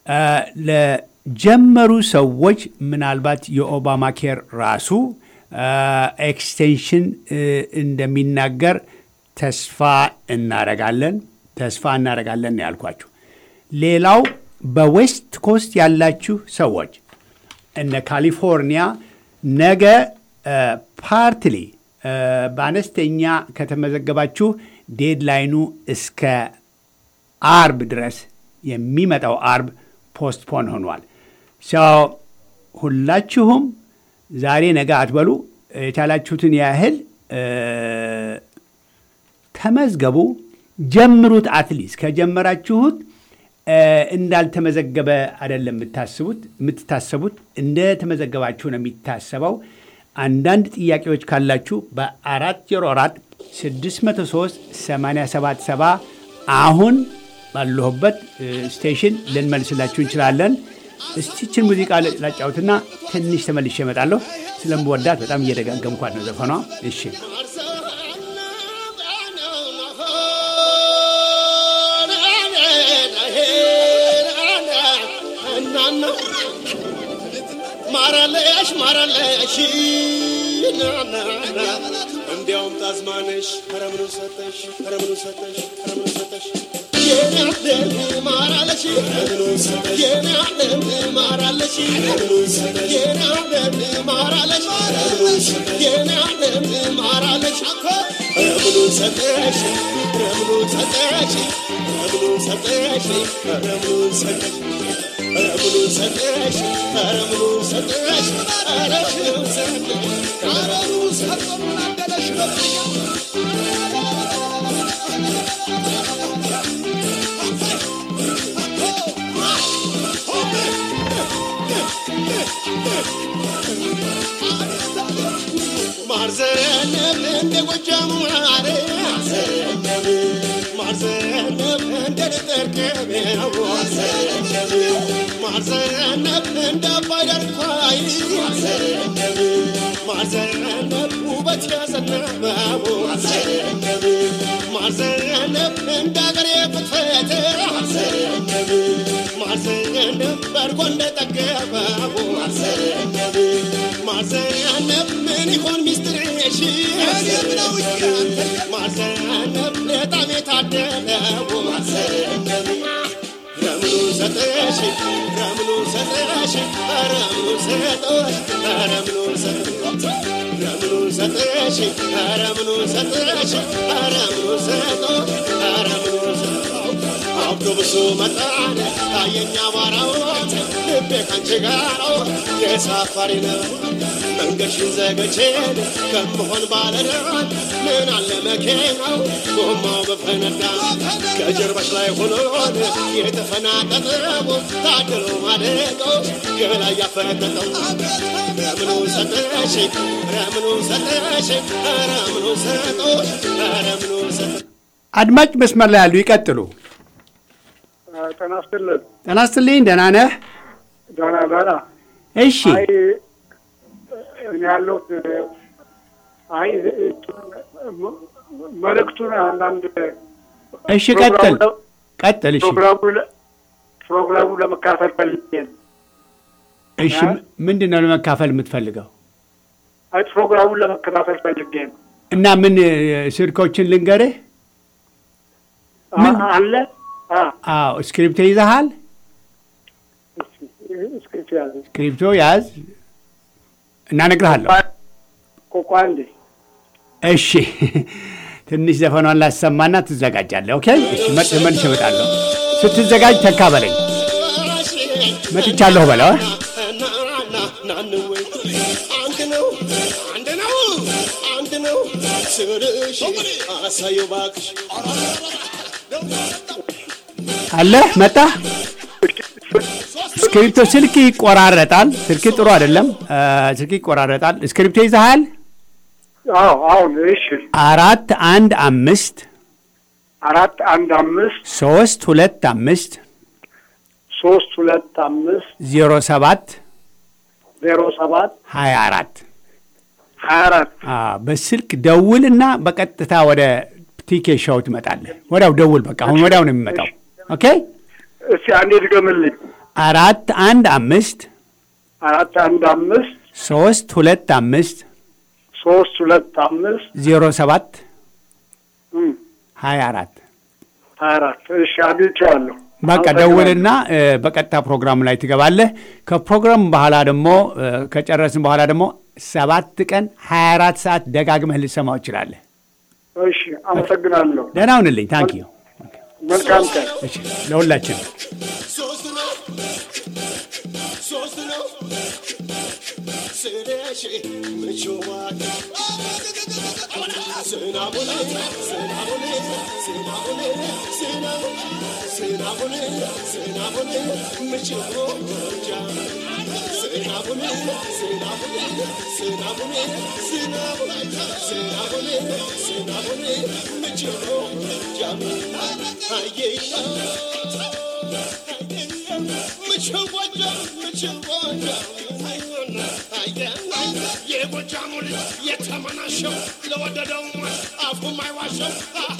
[SPEAKER 1] ለጀመሩ ሰዎች ምናልባት የኦባማ ኬር ራሱ ኤክስቴንሽን እንደሚናገር ተስፋ እናረጋለን ተስፋ እናረጋለን ነው ያልኳችሁ። ሌላው በዌስት ኮስት ያላችሁ ሰዎች እነ ካሊፎርኒያ ነገ ፓርትሊ በአነስተኛ ከተመዘገባችሁ ዴድላይኑ እስከ አርብ ድረስ የሚመጣው አርብ ፖስትፖን ሆኗል። ሰው ሁላችሁም ዛሬ ነገ አትበሉ። የቻላችሁትን ያህል ተመዝገቡ፣ ጀምሩት። አትሊስት ከጀመራችሁት እንዳልተመዘገበ አይደለም የምታስቡት የምትታሰቡት እንደ ተመዘገባችሁ ነው የሚታሰበው። አንዳንድ ጥያቄዎች ካላችሁ በአራት ዜሮ አራት ስድስት መቶ ሶስት ሰማንያ ሰባት ሰባ አሁን ባለሁበት ስቴሽን ልንመልስላችሁ እንችላለን። እስቲችን ሙዚቃ ላጫውትና ትንሽ ተመልሼ እመጣለሁ። ስለምወዳት በጣም እየደጋገምኳት ነው ዘፈኗ። እሺ
[SPEAKER 4] ማራለሽ ማራለሽ እንዲያውም ታዝማነሽ ረምኑ ሰጠሽ ረምኑ ሰጠሽ ረምኑ ሰጠሽ የኔ ዓለም ማራለሽ ረምኑ ሰጠሽ የኔ ዓለም ማራለሽ ረምኑ ሰጠሽ የኔ ዓለም ማራለሽ ረምኑ ሰጠሽ የኔ ዓለም ማራለሽ ረምኑ ሰጠሽ ረምኑ ሰጠሽ ረምኑ ሰጠሽ ረምኑ ሰጠሽ ረምኑ ሰጠሽ ረምኑ ሰጠሽ ረምኑ ሰጠሽ ረምኑ ሰጠሽ ማርዘነብ እንደ ጎጃሙ ማረ ማርዘነብ ማርዘነብ እንደ ጠርቀቤው ማርዘነብ ማርዘነብ እንደ ባይደርኳይ ማርዘነብ ማርዘነብ ውበት ያዘነበው ማርዘነብ ማርዘነብ እንደ አገሬ ፍትፈት ማርዘነብ ማርዘነብ በርጎ እንደጠገበው ማርዘነብ ማርዘነብ ምን ይሆን ሚስጥርሽ ማርዘነብ በጣም የታደለው ማርዘነብ ረምኑ ሰጠሽ ረምኑ ሰጠሽ ረምኑ ሰጠሽ ረምኑ ሰጠሽ ረምኑ ሰጠሽ ረምኑ ሰጠሽ ረምኑ ሰጠሽ ረምኑ ሰጠሽ አውቶቡሱ መጣን ታየኛ ባራዎች ልቤ ካንቺ ጋር የሳፋሪ ነው መንገድሽን ዘገቼን ከምሆን ባለዳን ምን አለ መኪናው ጎማው በፈነዳ ከጀርባሽ ላይ ሆኖን የተፈናጠጠው ታድሎ ማደቀው ገላ እያፈነጠጠው ረምኑ ሰጠሽ ረምኑ ሰጠሽ ረምኑ ሰጦሽ ረምኑ ሰጠሽ
[SPEAKER 1] አድማጭ መስመር ላይ ያሉ ይቀጥሉ።
[SPEAKER 5] ጤና ይስጥልን።
[SPEAKER 1] ጤና ይስጥልኝ። ደህና ነህ?
[SPEAKER 5] ደህና ደህና።
[SPEAKER 1] እሺ
[SPEAKER 5] አይ እኔ ያለሁት አይ መልእክቱን አንዳንድ
[SPEAKER 1] እሺ፣ ቀጥል ቀጥል። እሺ
[SPEAKER 5] ፕሮግራሙ ፕሮግራሙ ለመካፈል ፈልጌ ነው።
[SPEAKER 1] እሺ፣ ምንድን ነው ለመካፈል የምትፈልገው?
[SPEAKER 5] አይ ፕሮግራሙን ለመከታተል ፈልጌ ነው።
[SPEAKER 1] እና ምን ስልኮችን ልንገርህ? ምን?
[SPEAKER 5] አ- አለ አ
[SPEAKER 1] አዎ፣ ስክሪፕቶ ይዘሃል?
[SPEAKER 5] እስክሪፕት ያዘ
[SPEAKER 1] ስክሪፕቶ ያዝ እና እነግርሃለሁ።
[SPEAKER 5] ቆቋ እንዴ
[SPEAKER 1] እሺ ትንሽ ዘፈኗን ላሰማና ትዘጋጃለህ። ኦኬ እሺ፣ መጥ መልሼ እመጣለሁ። ስትዘጋጅ ተካ በለኝ። መጥቻለሁ በለው።
[SPEAKER 4] አንድ ነው አንድ ነው አንድ ነው ስልሽ አሳየው እባክሽ
[SPEAKER 1] አለህ መጣ። ስክሪፕቶ ስልክ ይቆራረጣል። ስልክ ጥሩ አይደለም። አ፣ ስልክ ይቆራረጣል። ስክሪፕቶ ይዘሃል?
[SPEAKER 5] አዎ አሁን እሺ
[SPEAKER 1] አራት አንድ አምስት
[SPEAKER 5] አራት አንድ አምስት
[SPEAKER 1] ሶስት ሁለት አምስት
[SPEAKER 5] ሶስት ሁለት አምስት
[SPEAKER 1] ዜሮ ሰባት
[SPEAKER 5] ዜሮ ሰባት
[SPEAKER 1] ሀያ አራት
[SPEAKER 5] ሀያ አራት
[SPEAKER 1] በስልክ ደውልና በቀጥታ ወደ ቲኬ ሾው ትመጣለህ። ወዲያው ደውል። በቃ አሁን ወዲያው ነው የሚመጣው። ኦኬ
[SPEAKER 5] እስቲ አንዴ ድገምልኝ።
[SPEAKER 1] አራት አንድ አምስት
[SPEAKER 5] አራት አንድ አምስት
[SPEAKER 1] ሶስት ሁለት አምስት
[SPEAKER 5] ሶስት ሁለት አምስት
[SPEAKER 1] ዜሮ ሰባት
[SPEAKER 5] እም፣
[SPEAKER 1] ሀያ አራት
[SPEAKER 5] ሀያ አራት እሺ አግኝቼዋለሁ።
[SPEAKER 1] በቃ
[SPEAKER 5] አመሰግናለሁ።
[SPEAKER 1] ደውልና እ፣ በቀጥታ ፕሮግራሙ ላይ ትገባለህ። ከፕሮግራሙ በኋላ ደግሞ እ፣ ከጨረስን በኋላ ደግሞ ሰባት ቀን ሀያ አራት ሰዓት ደጋግመህ ልሰማው ይችላለህ።
[SPEAKER 5] እሺ አመሰግናለሁ።
[SPEAKER 1] ደህና ሁንልኝ። ታንክ ዩ
[SPEAKER 5] መልካም ቀን።
[SPEAKER 1] እሺ፣ ለሁላችን
[SPEAKER 4] ሶስት ነው ሶስት ነው ስለሽ ምቾዋል ስናቡኔ ስናቡኔ ስናቡኔ ስናቡኔ ስናቡኔ ምችሮ ጃ ስናቡኔ ስናቡኔ ስናቡኔ ስናቡኔ ስናቡኔ ስናቡኔ ምችሮ ጃ አየና የጎጃሙ ልጅ የተመናሸው ለወደደው አፉ ማይዋሸው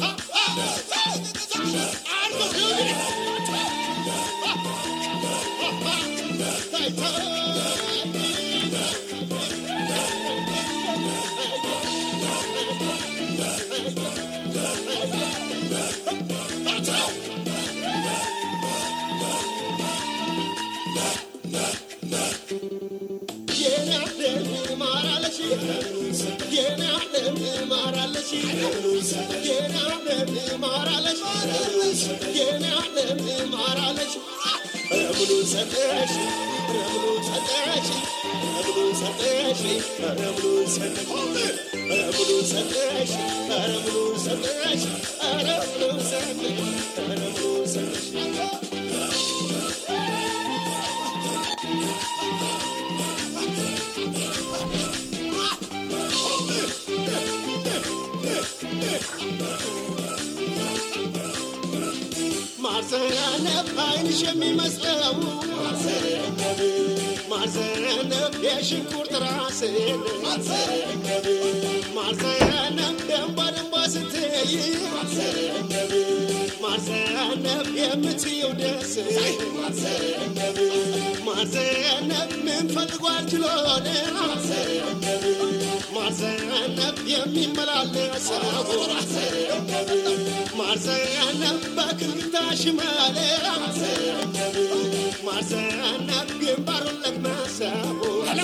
[SPEAKER 4] ማርዘነብ አይንሽ የሚመስለው ማርዘነብ የሽንኩርት ራስን ማርዘነብ ደንባ ደንባ ስትይ ማርዘነብ የምትየው ደስ ማርዘነብ ምን ፈልጓል ችሎን ማርዘነብ የሚመላለሰው ማርዘነብ በክልታ ሽማለ ማርዘነብ ግንባሩን ለቅመሰው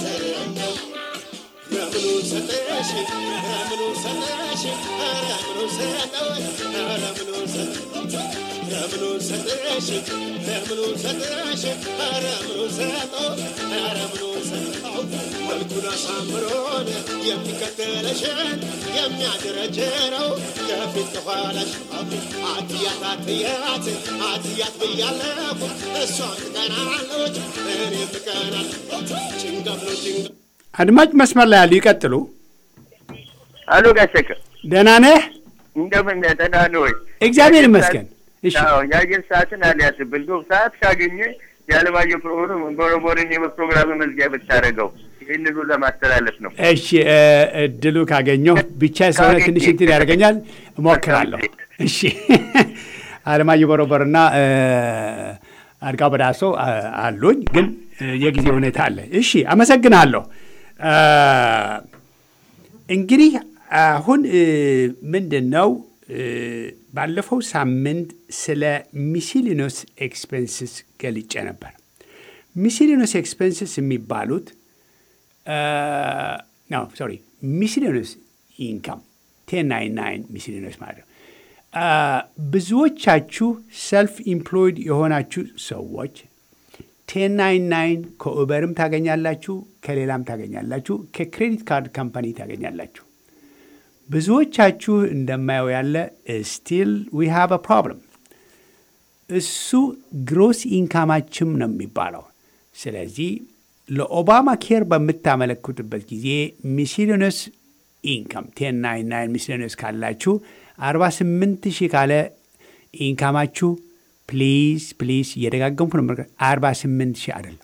[SPEAKER 4] ለምኑ ሰጠሽ ለምኑ ሰጠሽ ለምኑ ሰጠሽ ለምኑ ሰጠሽ ለምኑ ሰጠሽ ለምኑ ሰጠሽ ለምኑ ሰጠሽ ለምኑ ሰጠሽ መልኩን አሳምሮን የሚከተለሽን የሚያደረጀረው ከፊት ከኋላሽ አትያት አትያት አትያት ብያለሁ እሷን ትቀናለች እኔም ትቀናለሁ ጭንጋፍ ነው ጭንጋፍ
[SPEAKER 1] አድማጭ መስመር ላይ ያሉ ይቀጥሉ።
[SPEAKER 6] አሎ ጋሸከ
[SPEAKER 1] ደህና ነህ?
[SPEAKER 6] እንደምን ነህ? ደህና ነህ ወይ?
[SPEAKER 1] እግዚአብሔር ይመስገን። እሺ
[SPEAKER 6] አዎ የአየር ሰዓትን አልያዝብል ዶ ሰዓት ካገኘ የዓለማየሁ ፕሮግራም ቦረቦርን የፕሮግራም መዝጊያ ብታደርገው ይህንኑ ለማስተላለፍ ነው።
[SPEAKER 1] እሺ እ፣ እድሉ ካገኘሁ ብቻ ስለሆነ ትንሽ እንትን ያደርገኛል፣ እሞክራለሁ። እሺ አለማየሁ በሮበርና እ፣ አድጋው በዳሶ አ፣ አሉኝ፣ ግን እ፣ የጊዜ ሁኔታ አለ። እሺ አመሰግናለሁ። እ፣ እንግዲህ አሁን እ፣ ምንድን ነው እ፣ ባለፈው ሳምንት ስለ ሚሲሊኖስ ኤክስፔንስስ ገልጬ ነበር። ሚሲሊኖስ ኤክስፔንስስ የሚባሉት ነው ሶሪ ሚስሊኖስ ኢንካም ቴን ናይን ናይን ሚስሊኖስ ማለት ነው። አ፣ ብዙዎቻችሁ ሰልፍ ኢምፕሎይድ የሆናችሁ ሰዎች ቴን ናይን ናይን ከኡበርም ታገኛላችሁ፣ ከሌላም ታገኛላችሁ፣ ከክሬዲት ካርድ ካምፓኒ ታገኛላችሁ። ብዙዎቻችሁ እንደማየው ያለ ስቲል ዊ ሃቭ አ ፕሮብለም እሱ ግሮስ ኢንካማችም ነው የሚባለው። ስለዚህ ለኦባማ ኬር በምታመለክቱበት ጊዜ ሚስሊነስ ኢንካም ቴን ናይን ናይን ሚስሊነስ ካላችሁ 48 ሺህ ካለ ኢንካማችሁ ፕሊዝ ፕሊዝ እየደጋገምኩ ነው። 48 ሺህ አይደለም።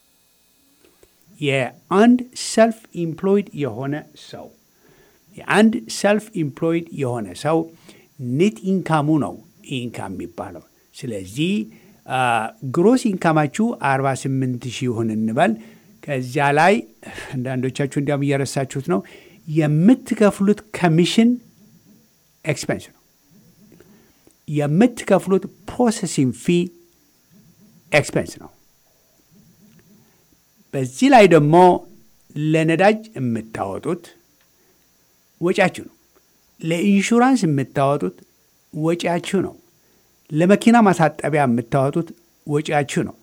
[SPEAKER 1] የአንድ ሰልፍ ኢምፕሎይድ የሆነ ሰው የአንድ ሰልፍ ኢምፕሎይድ የሆነ ሰው ኔት ኢንካሙ ነው ኢንካም የሚባለው። ስለዚህ ግሮስ ኢንካማችሁ 48 ሺህ ይሁን እንበል። ከዚያ ላይ አንዳንዶቻችሁ እንዲያውም እየረሳችሁት ነው የምትከፍሉት ኮሚሽን ኤክስፔንስ ነው። የምትከፍሉት ፕሮሰሲንግ ፊ ኤክስፔንስ ነው። በዚህ ላይ ደግሞ ለነዳጅ የምታወጡት ወጪያችሁ ነው። ለኢንሹራንስ የምታወጡት ወጪያችሁ ነው። ለመኪና ማሳጠቢያ የምታወጡት ወጪያችሁ ነው።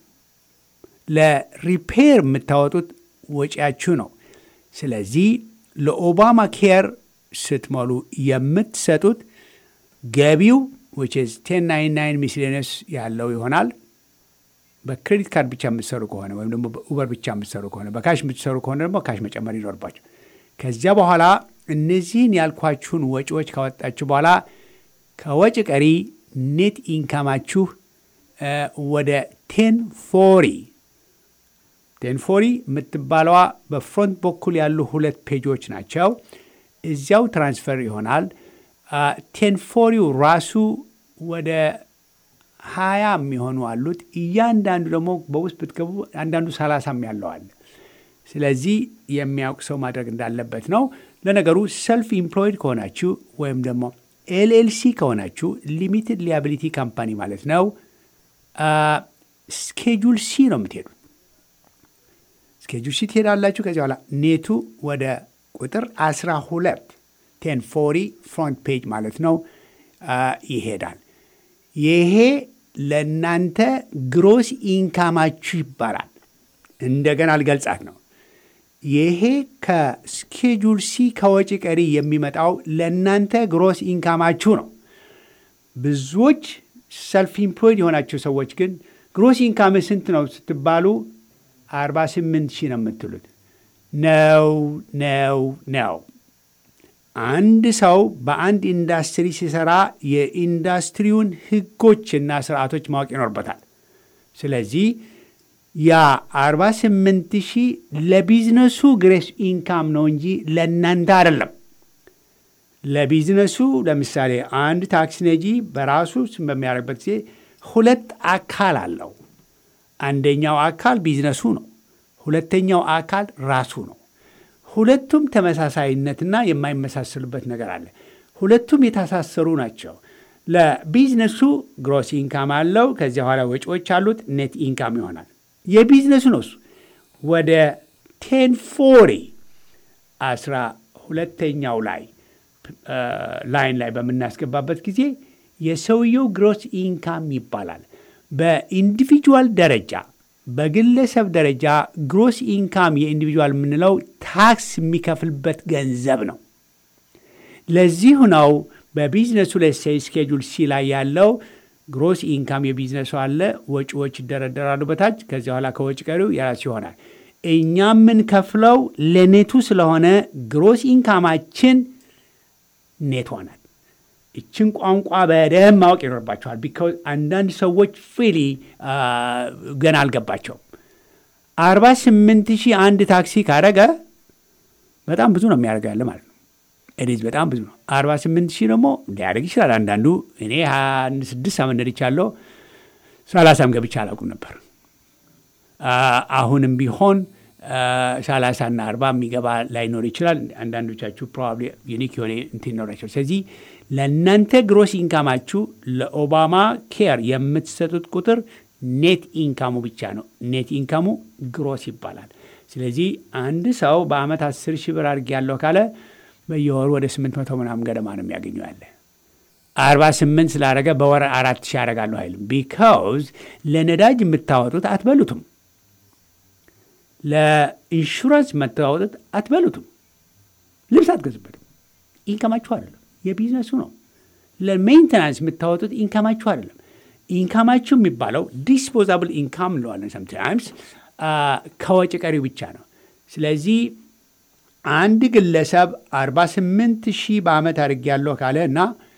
[SPEAKER 1] ለሪፔር የምታወጡት ወጪያችሁ ነው። ስለዚህ ለኦባማ ኬር ስትሞሉ የምትሰጡት ገቢው ዊች ኢዝ ቴን ናይን ናይን ሚስሌነስ ያለው ይሆናል። በክሬዲት ካርድ ብቻ የምትሰሩ ከሆነ ወይም ደግሞ በኡበር ብቻ የምትሰሩ ከሆነ በካሽ የምትሰሩ ከሆነ ደግሞ ካሽ መጨመር ይኖርባቸው። ከዚያ በኋላ እነዚህን ያልኳችሁን ወጪዎች ካወጣችሁ በኋላ ከወጪ ቀሪ ኔት ኢንካማችሁ ወደ ቴን ፎሪ ቴን ፎሪ የምትባለዋ በፍሮንት በኩል ያሉ ሁለት ፔጆች ናቸው። እዚያው ትራንስፈር ይሆናል። ቴን ፎሪው ራሱ ወደ ሀያ የሚሆኑ አሉት። እያንዳንዱ ደግሞ በውስጥ ብትገቡ አንዳንዱ ሰላሳም ያለዋል። ስለዚህ የሚያውቅ ሰው ማድረግ እንዳለበት ነው። ለነገሩ ሰልፍ ኢምፕሎይድ ከሆናችሁ ወይም ደግሞ ኤልኤልሲ ከሆናችሁ ሊሚትድ ሊያቢሊቲ ካምፓኒ ማለት ነው። ስኬጁል ሲ ነው የምትሄዱት። ስኬጁል ሲ ትሄዳላችሁ። ከዚህ በኋላ ኔቱ ወደ ቁጥር 12 ቴን ፎሪ ፍሮንት ፔጅ ማለት ነው ይሄዳል። ይሄ ለእናንተ ግሮስ ኢንካማችሁ ይባላል። እንደገና ልገልጻት ነው። ይሄ ከስኬጁል ሲ ከወጪ ቀሪ የሚመጣው ለእናንተ ግሮስ ኢንካማችሁ ነው። ብዙዎች ሰልፍ ኢምፕሎይድ የሆናቸው ሰዎች ግን ግሮስ ኢንካም ስንት ነው ስትባሉ 48 ሺህ ነው የምትሉት። ነው ነው ነው። አንድ ሰው በአንድ ኢንዱስትሪ ሲሰራ የኢንዱስትሪውን ሕጎችና ስርዓቶች ማወቅ ይኖርበታል። ስለዚህ ያ 48 ሺህ ለቢዝነሱ ግሬስ ኢንካም ነው እንጂ ለእናንተ አይደለም። ለቢዝነሱ ለምሳሌ አንድ ታክሲ ነጂ በራሱ በሚያደርግበት ጊዜ ሁለት አካል አለው። አንደኛው አካል ቢዝነሱ ነው። ሁለተኛው አካል ራሱ ነው። ሁለቱም ተመሳሳይነትና የማይመሳሰሉበት ነገር አለ። ሁለቱም የታሳሰሩ ናቸው። ለቢዝነሱ ግሮስ ኢንካም አለው። ከዚያ በኋላ ወጪዎች አሉት። ኔት ኢንካም ይሆናል። የቢዝነሱ ነው እሱ ወደ ቴን ፎሪ አስራ ሁለተኛው ላይ ላይን ላይ በምናስገባበት ጊዜ የሰውየው ግሮስ ኢንካም ይባላል። በኢንዲቪጁዋል ደረጃ በግለሰብ ደረጃ ግሮስ ኢንካም የኢንዲቪጁዋል የምንለው ታክስ የሚከፍልበት ገንዘብ ነው። ለዚሁ ነው በቢዝነሱ ላይ ስኬጁል ሲ ላይ ያለው ግሮስ ኢንካም የቢዝነሱ አለ፣ ወጪዎች ይደረደራሉ በታች። ከዚያ በኋላ ከወጪ ቀሪው የራሱ ይሆናል። እኛ የምንከፍለው ለኔቱ ስለሆነ ግሮስ ኢንካማችን ኔቷ ናት። ይችን ቋንቋ በደንብ ማወቅ ይኖርባቸዋል። ቢካዝ አንዳንድ ሰዎች ፊሊ ገና አልገባቸውም። አርባ ስምንት ሺህ አንድ ታክሲ ካረገ በጣም ብዙ ነው የሚያደርገው ያለ ማለት ነው። ኤዲዝ በጣም ብዙ ነው። አርባ ስምንት ሺህ ደግሞ ሊያደርግ ይችላል። አንዳንዱ እኔ አንድ ስድስት ዓመት ነድቻለሁ። ሰላሳም ገብቼ አላውቅም ነበር። አሁንም ቢሆን ሰላሳና አርባ የሚገባ ላይኖር ይችላል። አንዳንዶቻችሁ ፕሮባብሊ ዩኒክ የሆነ እንትን ይኖራቸው። ስለዚህ ለእናንተ ግሮስ ኢንካማችሁ ለኦባማ ኬር የምትሰጡት ቁጥር ኔት ኢንካሙ ብቻ ነው። ኔት ኢንካሙ ግሮስ ይባላል። ስለዚህ አንድ ሰው በአመት አስር ሺህ ብር አድርጌ ያለሁ ካለ በየወሩ ወደ ስምንት መቶ ምናምን ገደማ ነው የሚያገኘው ያለ አርባ ስምንት ስላደረገ በወር አራት ሺህ ያደርጋለሁ አይልም። ቢካውዝ ለነዳጅ የምታወጡት አትበሉትም። ለኢንሹራንስ የምታወጡት አትበሉትም። ልብስ አትገዙበትም። ኢንካማችሁ አይደለም፣ የቢዝነሱ ነው። ለሜንቴናንስ የምታወጡት ኢንካማችሁ አይደለም። ኢንካማችሁ የሚባለው ዲስፖዛብል ኢንካም እንለዋለን ሰምታይምስ ከወጪ ቀሪው ብቻ ነው። ስለዚህ አንድ ግለሰብ 48 ሺህ በአመት አድርጌያለሁ ካለ እና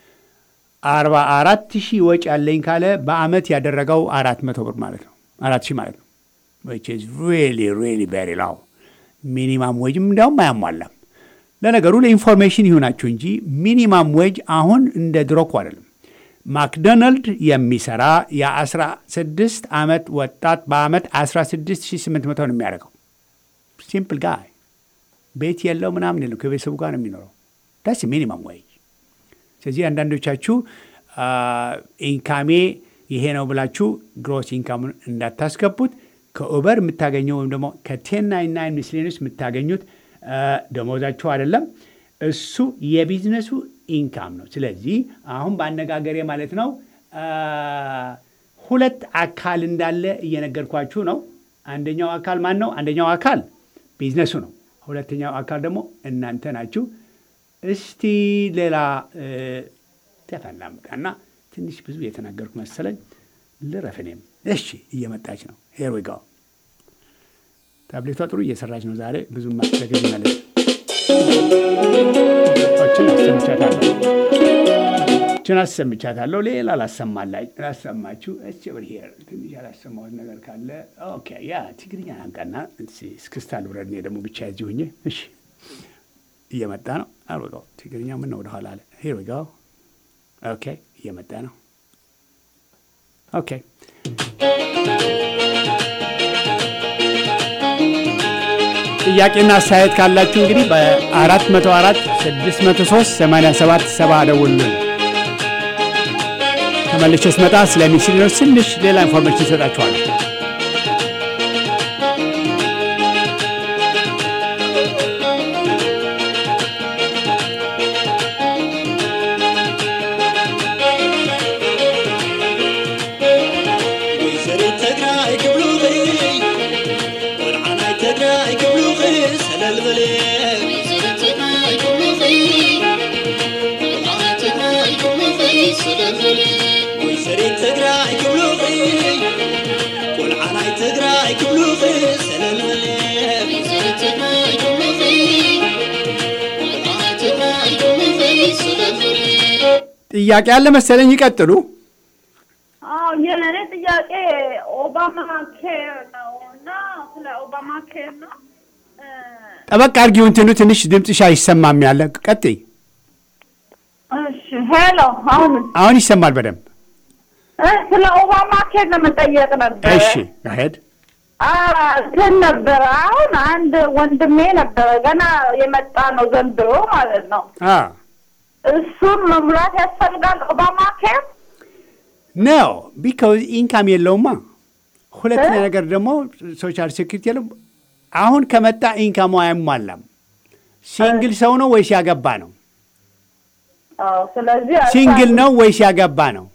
[SPEAKER 1] 44 ሺህ ወጪ ያለኝ ካለ በአመት ያደረገው አራት መቶ ብር ማለት ነው። አራት ሺህ ማለት ነው። which is really really very low ሚኒማም ዌጅም እንዲያውም አያሟላም። ለነገሩ ለኢንፎርሜሽን ይሁናችሁ እንጂ ሚኒማም ዌጅ አሁን እንደ ድሮ እኮ አይደለም። ማክዶናልድ የሚሰራ የ16 ዓመት ወጣት በአመት 16800 ነው የሚያደርገው። ሲምፕል ጋይ ቤት የለው ምናምን የለው ከቤተሰቡ ጋር ነው የሚኖረው። ዳስ ሚኒመም ወይ ስለዚህ አንዳንዶቻችሁ ኢንካሜ ይሄ ነው ብላችሁ ግሮስ ኢንካሙን እንዳታስገቡት። ከኡበር የምታገኘው ወይም ደግሞ ከቴን ናይን ናይን ሚስሌንስ የምታገኙት ደሞዛችሁ አይደለም። እሱ የቢዝነሱ ኢንካም ነው። ስለዚህ አሁን በአነጋገሬ ማለት ነው ሁለት አካል እንዳለ እየነገርኳችሁ ነው። አንደኛው አካል ማን ነው? አንደኛው አካል ቢዝነሱ ነው። ሁለተኛው አካል ደግሞ እናንተ ናችሁ። እስቲ ሌላ ተፈላምጣና ትንሽ ብዙ የተናገርኩ መሰለኝ። ልረፍ እኔም። እሺ እየመጣች ነው። ሄር ዊ ጎ። ታብሌቷ ጥሩ እየሰራች ነው ዛሬ ብዙ ማስለገዝ ማለት ችን አሰምቻታለሁ ችን አሰምቻታለሁ። ሌላ ላሰማላይ ላሰማችሁ እች ብር ሄር ትንሽ ያላሰማሁት ነገር ካለ ኦኬ። ያ ትግርኛ ናምጣና እስክስታ ልብረድ። እኔ ደግሞ ብቻ ያዚ ሁኜ እሺ እየመጣ ነው። አልወጋው ትግርኛ ምን ነው ወደኋላ አለ። ሄር ዊ ጎ ኦኬ እየመጣ ነው። ኦኬ ጥያቄና አስተያየት ካላችሁ እንግዲህ በ404 603 87 ሰባ ደውሉልን። ተመልሼ ስመጣ ስለ ሚስሊኖች ትንሽ ሌላ ኢንፎርሜሽን ይሰጣችኋል።
[SPEAKER 2] ወይዘሪት ትግራይ ክብሉኺ ቆልዓናይ ትግራይ ክብሉኺ ሰለል በለ ወይዘሪት ትግራይ ክብሉኺ ቆልዓናይ ትግራይ ክብሉኺ ሰለል በለ
[SPEAKER 1] ጥያቄ ያለ መሰለኝ። ይቀጥሉ።
[SPEAKER 7] አዎ የእኔ ጥያቄ ኦባማ ኬር ነው እና ስለ ኦባማ ኬር ነው እ፣
[SPEAKER 1] ጠበቅ አድርጊው። እንትኑ ትንሽ ድምፅሽ አይሰማም ያለ ቀጥይ።
[SPEAKER 7] እሺ ሄሎ አሁን
[SPEAKER 1] አሁን ይሰማል በደንብ።
[SPEAKER 7] እ፣ ስለ ኦባማ ኬር ለመጠየቅ ነበር
[SPEAKER 1] እሺ ሄድ
[SPEAKER 7] አ፣ እንትን ነበረ አሁን አንድ ወንድሜ ነበረ ገና የመጣ ነው ዘንድሮ ማለት ነው እሱን መሙላት ያስፈልጋል ኦባማ ኬር
[SPEAKER 1] ነው ቢካውዝ ኢንካም የለውማ። ሁለተኛ ነገር ደግሞ ሶሻል ሴኩሪቲ የለም። አሁን ከመጣ ኢንካሙ አያሟላም። ሲንግል ሰው ነው ወይስ ያገባ ነው?
[SPEAKER 7] አዎ ስለዚህ
[SPEAKER 1] ሲንግል ነው ወይስ ያገባ ነው?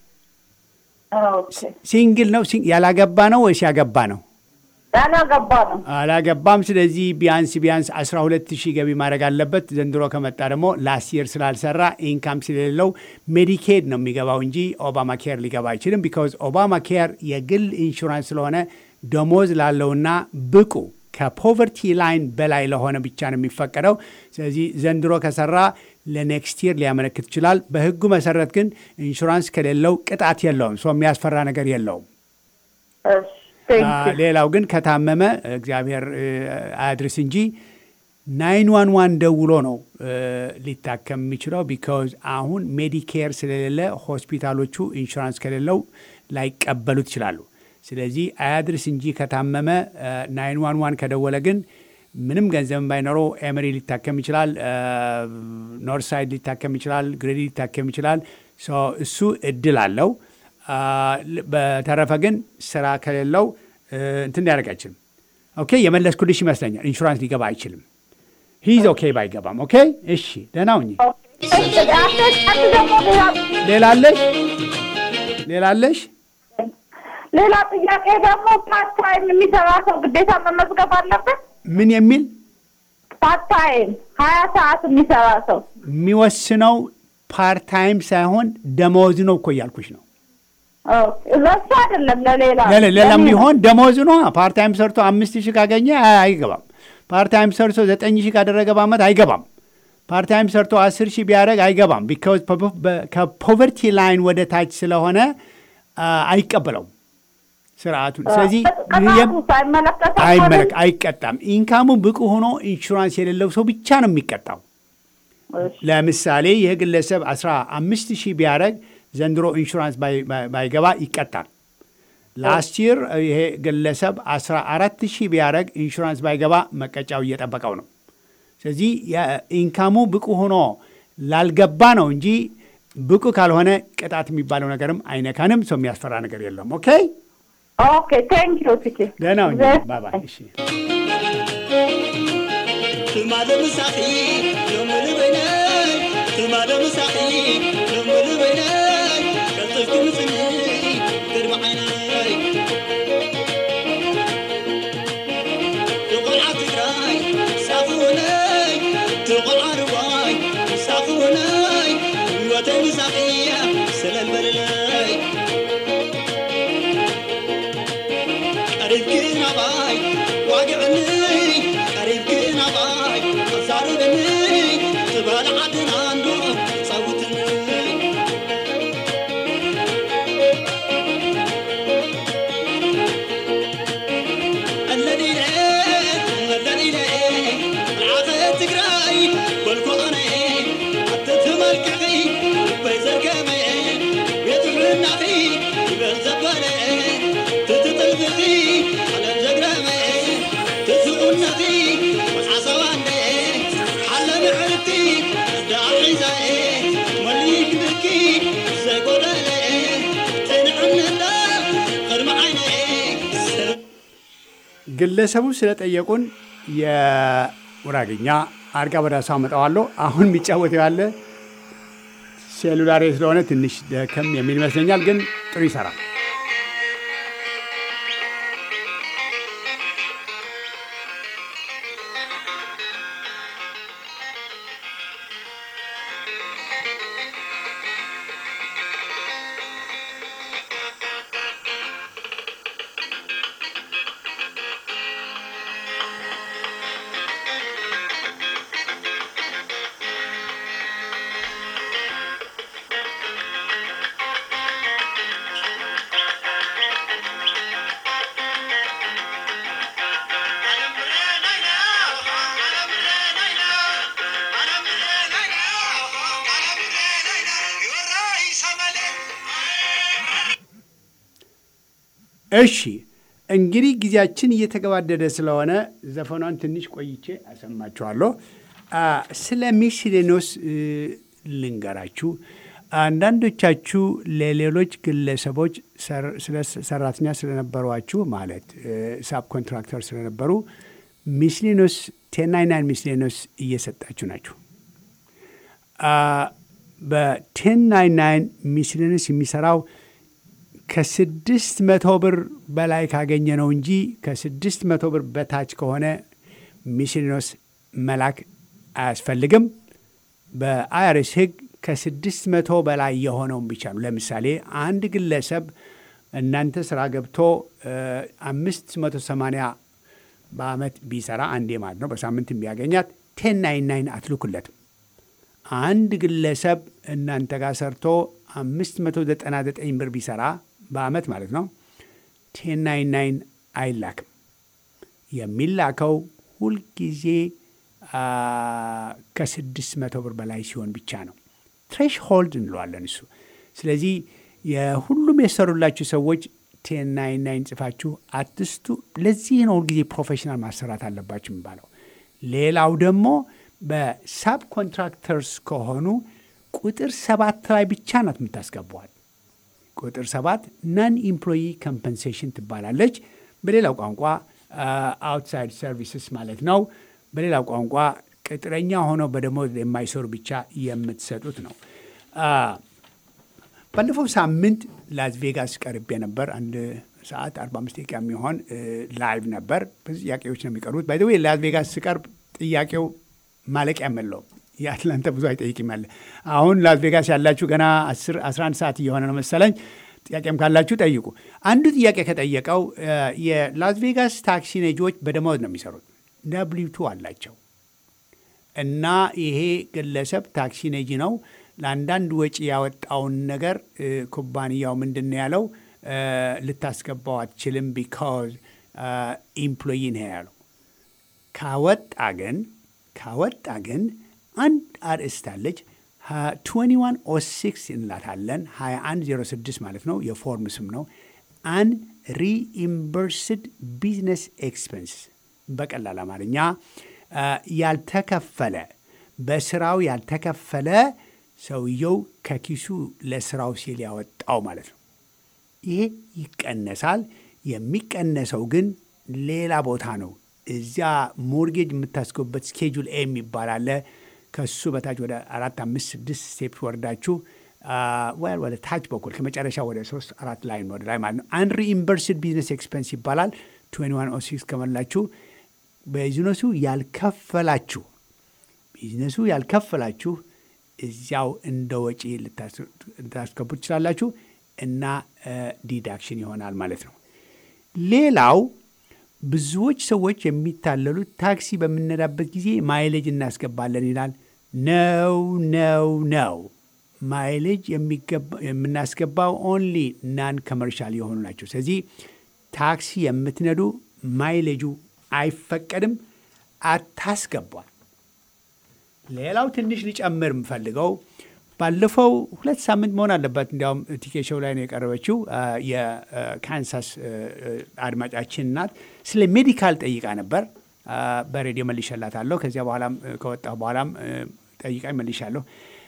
[SPEAKER 7] ኦኬ
[SPEAKER 1] ሲንግል ነው ሲን- ያላገባ ነው ወይስ ያገባ ነው?
[SPEAKER 7] ያላገባ ነው
[SPEAKER 1] አላገባም። ስለዚህ ቢያንስ ቢያንስ 12 ሺህ ገቢ ማድረግ አለበት። ዘንድሮ ከመጣ ደግሞ ላስት የር ስላልሰራ ኢንካም ስለሌለው ሜዲኬድ ነው የሚገባው እንጂ ኦባማ ኬር ሊገባ አይችልም። ቢካዝ ኦባማ ኬር የግል ኢንሹራንስ ስለሆነ ደሞዝ ላለውና ብቁ ከፖቨርቲ ላይን በላይ ለሆነ ብቻ ነው የሚፈቀደው። ስለዚህ ዘንድሮ ከሰራ ለኔክስት ይር ሊያመለክት ይችላል። በህጉ መሰረት ግን ኢንሹራንስ ከሌለው ቅጣት የለውም። ሰው የሚያስፈራ ነገር የለውም።
[SPEAKER 7] እሺ ቴንክ ዩ
[SPEAKER 1] ሌላው ግን ከታመመ እግዚአብሔር እ፣ አያድርስ እንጂ ናይን ዋን ዋን ደውሎ ነው እ፣ ሊታከም የሚችለው። ቢካዝ አሁን ሜዲኬር ስለሌለ ሆስፒታሎቹ ኢንሹራንስ ከሌለው ላይቀበሉት ይችላሉ። ስለዚህ አያድርስ እንጂ ከታመመ ናይን ዋን ዋን ከደወለ ግን ምንም ገንዘብ ባይኖረው ኤምሪ ሊታከም ይችላል፣ ኖርሳይድ ሊታከም ይችላል፣ ግሬዲ ሊታከም ይችላል። ሶ እሱ እድል አለው። አ፣ ል- በተረፈ ግን ስራ ከሌለው እ፣ እንትን ሊያደርግ አይችልም። ኦኬ የመለስኩልሽ ይመስለኛል። ኢንሹራንስ ሊገባ አይችልም። ሂዝ ኦኬ ባይገባም። ኦኬ እሺ፣ ደህና ሁኚ።
[SPEAKER 7] እሺ አንድ ደግሞ ሌላ
[SPEAKER 1] ሌላ አለሽ? ሌላ አለሽ?
[SPEAKER 7] ሌላ ጥያቄ ደግሞ ፓርት ታይም የሚሰራ ሰው ግዴታ መመዝገብ አለበት?
[SPEAKER 1] ምን የሚል
[SPEAKER 7] ፓርት ታይም ሀያ ሰዓት የሚሰራ ሰው
[SPEAKER 1] የሚወስነው ፓርት ታይም ሳይሆን ደመወዝ ነው እኮ እያልኩሽ ነው።
[SPEAKER 7] ለሱ አይደለም ለሌላ
[SPEAKER 1] ሌላ- ሌላም ቢሆን ደመወዝ ነው። ፓርት ታይም ሰርቶ አምስት ሺህ ካገኘ አይ- አይገባም። ፓርት ታይም ሰርቶ ዘጠኝ ሺህ ካደረገ በአመት አይገባም። ፓርት ታይም ሰርቶ አስር ሺህ ቢያደረግ አይገባም። ቢካዝ ከፖቨርቲ ላይን ወደ ታች ስለሆነ አ፣ አይቀበለውም ስርዓቱን። ስለዚህ የም-
[SPEAKER 7] ቅጣቱ ሳይመለከት
[SPEAKER 1] አይመለክ አይቀጣም። ኢንካሙ ብቁ ሆኖ ኢንሹራንስ የሌለው ሰው ብቻ ነው የሚቀጣው። ለምሳሌ ይህ ግለሰብ 15 ሺህ ቢያደረግ ዘንድሮ ኢንሹራንስ ባይገባ ይቀጣል። ላስት ይር ይሄ ግለሰብ 14 ሺህ ቢያደረግ ኢንሹራንስ ባይገባ መቀጫው እየጠበቀው ነው። ስለዚህ ኢንካሙ ብቁ ሆኖ ላልገባ ነው እንጂ ብቁ ካልሆነ ቅጣት የሚባለው ነገርም አይነካንም። ሰው የሚያስፈራ ነገር የለም። ኦኬ
[SPEAKER 7] ኦኬ ቴንክ ዩ ትኬ
[SPEAKER 1] ደህና ሁኚ። ባባይ እሺ
[SPEAKER 2] ትማለ ምሳኺ ሎሚ ልበይነይ ትማለ ምሳኺ ሎሚ ልበይነይ ቀልጥፍቲ ምፅኒ ቅድሚ ዓይነይ ትቆልዓ ትግራይ ሳኽውነይ ትቆልዓ ርዋይ ሳኽውነይ ህይወተይ ምሳኺያ ስለልበለለይ ቀሪብኪ ናባይ ዋግዕኒ ቀሪብኪ ናባይ ኣዛርበኒ ትበል ዓድና እንዶ ፃውትኒ ኣለሊለ ኣለሊለ ዓኸ ትግራይ በልኮ ኣነ ኣተትመልክኺ በይ ዘርገመ ቤት ምናኺ ይበል ዘበለ ትትጥልፍኺ ዓለም ዘግረመ ትትቁነኺ ሓሰባንደ ሓለሚ ዕርቲ ዳሒዛኤ መሊክ ብኪ ዘጎደለ ትንዕነዳ ቅድሚ ዓይነ ሰብ
[SPEAKER 1] ግለሰቡ ስለጠየቁን የጉራግኛ አርጋ በዳሳ አመጣዋለሁ። አሁን የሚጫወተው ያለ ሴሉላሬ ስለሆነ ትንሽ ደከም የሚል ይመስለኛል፣ ግን ጥሩ ይሰራል። እሺ እንግዲህ ጊዜያችን እየተገባደደ ስለሆነ ዘፈኗን ትንሽ ቆይቼ አሰማችኋለሁ። አ፣ ስለ ሚስሌኖስ እ፣ ልንገራችሁ። አንዳንዶቻችሁ ለሌሎች ግለሰቦች ሰር- ስለ ሰራተኛ ስለነበሯችሁ ማለት ሳብ ኮንትራክተር ስለነበሩ ሚስሌኖስ ቴናይናን ሚስሌኖስ እየሰጣችሁ ናችሁ። በቴን ናይን ናይን ሚስሌኖስ የሚሰራው ከስድስት መቶ ብር በላይ ካገኘ ነው እንጂ ከስድስት መቶ ብር በታች ከሆነ ሚስሊኖስ መላክ አያስፈልግም። በአይአርኤስ ሕግ ከስድስት መቶ በላይ የሆነውን ብቻ ነው። ለምሳሌ አንድ ግለሰብ እናንተ ስራ ገብቶ አምስት መቶ ሰማንያ በአመት ቢሰራ አንዴ ማለት ነው በሳምንት ቢያገኛት ቴን ናይን ናይን አትልኩለትም። አንድ ግለሰብ እናንተ ጋር ሰርቶ አምስት መቶ ዘጠና ዘጠኝ ብር ቢሰራ በአመት ማለት ነው ቴን ናይን ናይን አይላክም። የሚላከው ሁልጊዜ ከስድስት መቶ ብር በላይ ሲሆን ብቻ ነው። ትሬሽ ሆልድ እንለዋለን እሱ። ስለዚህ የሁሉም የሰሩላችሁ ሰዎች ቴን ናይን ናይን ጽፋችሁ አትስቱ። ለዚህ ነው ሁልጊዜ ፕሮፌሽናል ማሰራት አለባችሁ የሚባለው። ሌላው ደግሞ በሳብ ኮንትራክተርስ ከሆኑ ቁጥር ሰባት ላይ ብቻ ናት የምታስገቧል። ቁጥር ሰባት ናን ኢምፕሎይ ኮምፐንሴሽን ትባላለች። በሌላው ቋንቋ አውትሳይድ ሰርቪስስ ማለት ነው። በሌላው ቋንቋ ቅጥረኛ ሆነው በደሞዝ የማይሰሩ ብቻ የምትሰጡት ነው። ባለፈው ሳምንት ላስ ቬጋስ ቀርቤ ነበር። አንድ ሰዓት 45 ደቂቃ የሚሆን ላይቭ ነበር። ብዙ ጥያቄዎች ነው የሚቀርቡት። ባይ ወይ ላስ ቬጋስ ስቀርብ ጥያቄው ማለቂያ የለውም። የአትላንታ ብዙ አይጠይቅም ያለ አሁን ላስ ቬጋስ ያላችሁ ገና 11 ሰዓት እየሆነ ነው መሰለኝ። ጥያቄም ካላችሁ ጠይቁ። አንዱ ጥያቄ ከጠየቀው የላስ ቬጋስ ታክሲ ነጂዎች በደመወዝ ነው የሚሰሩት። ደብሊው ቱ አላቸው እና ይሄ ግለሰብ ታክሲ ነጂ ነው። ለአንዳንድ ወጪ ያወጣውን ነገር ኩባንያው ምንድን ነው ያለው? ልታስገባው አትችልም ቢካዝ ኢምፕሎይ ነው ያለው። ካወጣ ግን ካወጣ ግን አንድ አርእስት አለች ትዌንቲ ዋን ኦ ሲክስ እንላታለን 2106 ማለት ነው። የፎርም ስም ነው። አን ሪኢምበርስድ ቢዝነስ ኤክስፐንስ በቀላል አማርኛ ያልተከፈለ በስራው ያልተከፈለ ሰውየው ከኪሱ ለስራው ሲል ያወጣው ማለት ነው። ይሄ ይቀነሳል። የሚቀነሰው ግን ሌላ ቦታ ነው። እዚያ ሞርጌጅ የምታስገቡበት ስኬጁል ኤ የሚባል አለ። ከሱ በታች ወደ አራት አምስት ስድስት ስቴፕ ወርዳችሁ ወደ ታች በኩል ከመጨረሻ ወደ ሶስት አራት ላይ ወደ ላይ ማለት ነው። አንሪኢምበርስድ ቢዝነስ ኤክስፐንስ ይባላል። ትዌንቲ ዋን ኦ ሲክስ ከመላችሁ ቢዝነሱ ያልከፈላችሁ ቢዝነሱ ያልከፈላችሁ እዚያው እንደ ወጪ ልታስገቡ ትችላላችሁ እና ዲዳክሽን ይሆናል ማለት ነው። ሌላው ብዙዎች ሰዎች የሚታለሉት ታክሲ በምንነዳበት ጊዜ ማይሌጅ እናስገባለን ይላል። ነው ነው ነው። ማይሌጅ የምናስገባው ኦንሊ ናን ኮመርሻል የሆኑ ናቸው። ስለዚህ ታክሲ የምትነዱ ማይሌጁ አይፈቀድም፣ አታስገቧል። ሌላው ትንሽ ሊጨምር የምፈልገው ባለፈው ሁለት ሳምንት መሆን አለበት እንዲያውም ቲኬሾው ላይ ነው የቀረበችው የካንሳስ አድማጫችን ናት። ስለ ሜዲካል ጠይቃ ነበር። በሬዲዮ መልሼላታለሁ። ከዚያ በኋላም ከወጣሁ በኋላም ጠይቃኝ መልሻለሁ።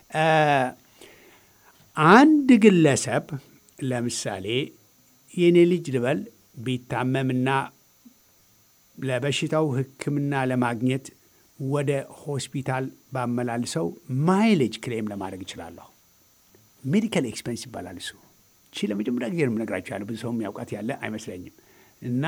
[SPEAKER 1] አንድ ግለሰብ ለምሳሌ የኔ ልጅ ልበል ቢታመምና ለበሽታው ሕክምና ለማግኘት ወደ ሆስፒታል ባመላልሰው ማይሌጅ ክሌም ለማድረግ እችላለሁ። ሜዲካል ኤክስፔንስ ይባላል እሱ። እቺ ለመጀመሪያ ጊዜ ነው የምነግራችሁ ያለ ብዙ ሰው የሚያውቃት ያለ አይመስለኝም። እና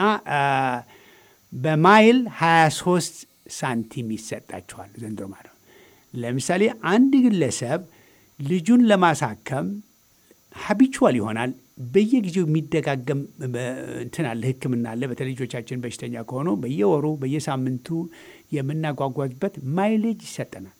[SPEAKER 1] በማይል 23 ሳንቲም ይሰጣችኋል ዘንድሮ ማለት ነው። ለምሳሌ አንድ ግለሰብ ልጁን ለማሳከም ሀቢቹዋል ይሆናል። በየጊዜው የሚደጋገም እንትን አለ፣ ህክምና አለ። በተለይ ልጆቻችን በሽተኛ ከሆኑ በየወሩ በየሳምንቱ የምናጓጓዝበት ማይሌጅ ይሰጠናል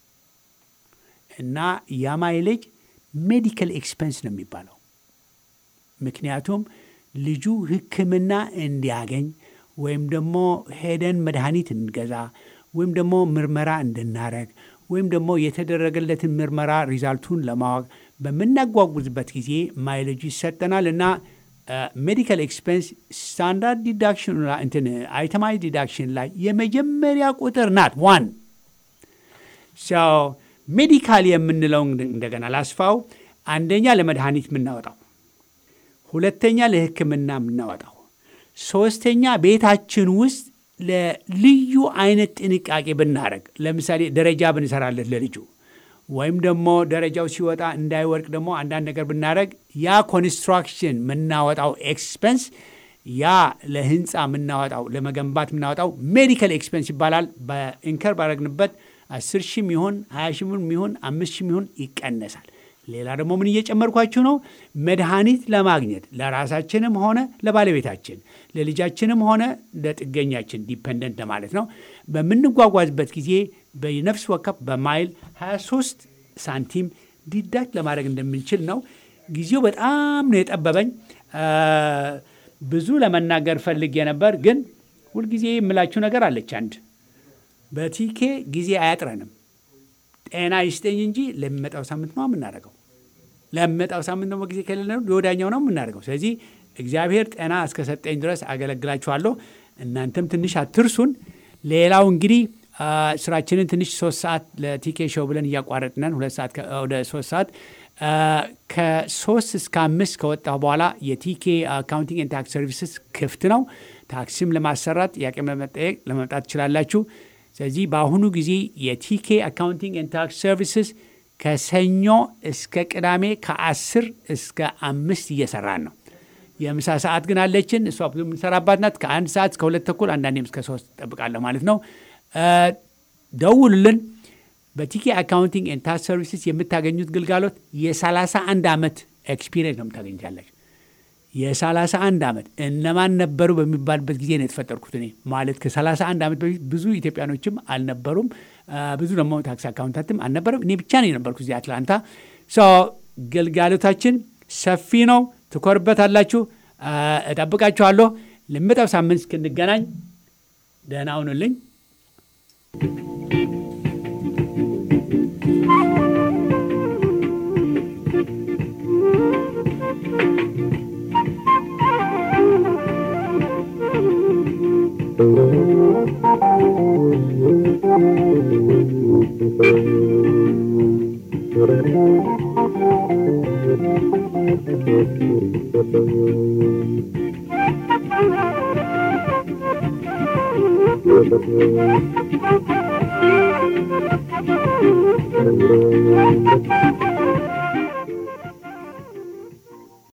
[SPEAKER 1] እና ያ ማይሌጅ ሜዲካል ኤክስፐንስ ነው የሚባለው። ምክንያቱም ልጁ ህክምና እንዲያገኝ ወይም ደግሞ ሄደን መድኃኒት እንገዛ ወይም ደግሞ ምርመራ እንድናረግ ወይም ደግሞ የተደረገለትን ምርመራ ሪዛልቱን ለማወቅ በምናጓጉዝበት ጊዜ ማይሌጁ ይሰጠናል እና ሜዲካል ኤክስፔንስ ስታንዳርድ ዲዳክሽን እንትን አይተማይዝ ዲዳክሽን ላይ የመጀመሪያ ቁጥር ናት ዋን ሜዲካል የምንለው እንደገና ላስፋው አንደኛ ለመድኃኒት የምናወጣው ሁለተኛ ለህክምና የምናወጣው ሶስተኛ ቤታችን ውስጥ ለልዩ አይነት ጥንቃቄ ብናደረግ ለምሳሌ ደረጃ ብንሰራለት ለልጁ ወይም ደግሞ ደረጃው ሲወጣ እንዳይወድቅ ደግሞ አንዳንድ ነገር ብናደረግ ያ ኮንስትራክሽን የምናወጣው ኤክስፐንስ ያ ለህንፃ የምናወጣው ለመገንባት የምናወጣው ሜዲካል ኤክስፐንስ ይባላል። በኢንከር ባረግንበት አስር ሺህ ሚሆን ሀያ ሺህ ሚሆን አምስት ሺህ ሚሆን ይቀነሳል። ሌላ ደግሞ ምን እየጨመርኳችሁ ነው? መድኃኒት ለማግኘት ለራሳችንም ሆነ ለባለቤታችን ለልጃችንም ሆነ ለጥገኛችን ዲፐንደንት ለማለት ነው። በምንጓጓዝበት ጊዜ በነፍስ ወከፍ በማይል 23 ሳንቲም ዲዳክት ለማድረግ እንደምንችል ነው። ጊዜው በጣም ነው የጠበበኝ። ብዙ ለመናገር ፈልጌ ነበር፣ ግን ሁልጊዜ የምላችሁ ነገር አለች። አንድ በቲኬ ጊዜ አያጥረንም። ጤና ይስጠኝ እንጂ ለሚመጣው ሳምንት ነው የምናደርገው። ለሚመጣው ሳምንት ደግሞ ጊዜ ከሌለ ለወዳኛው ነው የምናደርገው። ስለዚህ እግዚአብሔር ጤና እስከሰጠኝ ድረስ አገለግላችኋለሁ። እናንተም ትንሽ አትርሱን። ሌላው እንግዲህ ስራችንን ትንሽ ሶስት ሰዓት ለቲኬ ሾው ብለን እያቋረጥነን ሁለት ሰዓት ወደ ሶስት ሰዓት ከሶስት እስከ አምስት ከወጣሁ በኋላ የቲኬ አካውንቲንግ ኤንድ ታክስ ሰርቪስስ ክፍት ነው። ታክሲም ለማሰራት ጥያቄም ለመጠየቅ ለመምጣት ትችላላችሁ። ስለዚህ በአሁኑ ጊዜ የቲኬ አካውንቲንግ ኤንድ ታክስ ሰርቪስስ ከሰኞ እስከ ቅዳሜ ከአስር እስከ አምስት እየሰራን ነው። የምሳ ሰዓት ግን አለችን። እሷ ብዙ የምንሰራባት ናት። ከአንድ ሰዓት እስከ ሁለት ተኩል አንዳንዴም እስከ ሶስት ጠብቃለሁ ማለት ነው። ደውሉልን። በቲኬ አካውንቲንግ ኤንድ ታክስ ሰርቪስስ የምታገኙት ግልጋሎት የ31 ዓመት ኤክስፒሪየንስ ነው የምታገኙታላችሁ። የ31 ዓመት እነማን ነበሩ በሚባልበት ጊዜ ነው የተፈጠርኩት እኔ ማለት ከ31 ዓመት በፊት ብዙ ኢትዮጵያኖችም አልነበሩም። ብዙ ደግሞ ታክስ አካውንታትም አልነበረም። እኔ ብቻ ነው የነበርኩ እዚህ አትላንታ። ግልጋሎታችን ሰፊ ነው። ትኮርበታላችሁ። እጠብቃችኋለሁ። ለሚመጣው ሳምንት እስክንገናኝ ደህና ሁኑልኝ።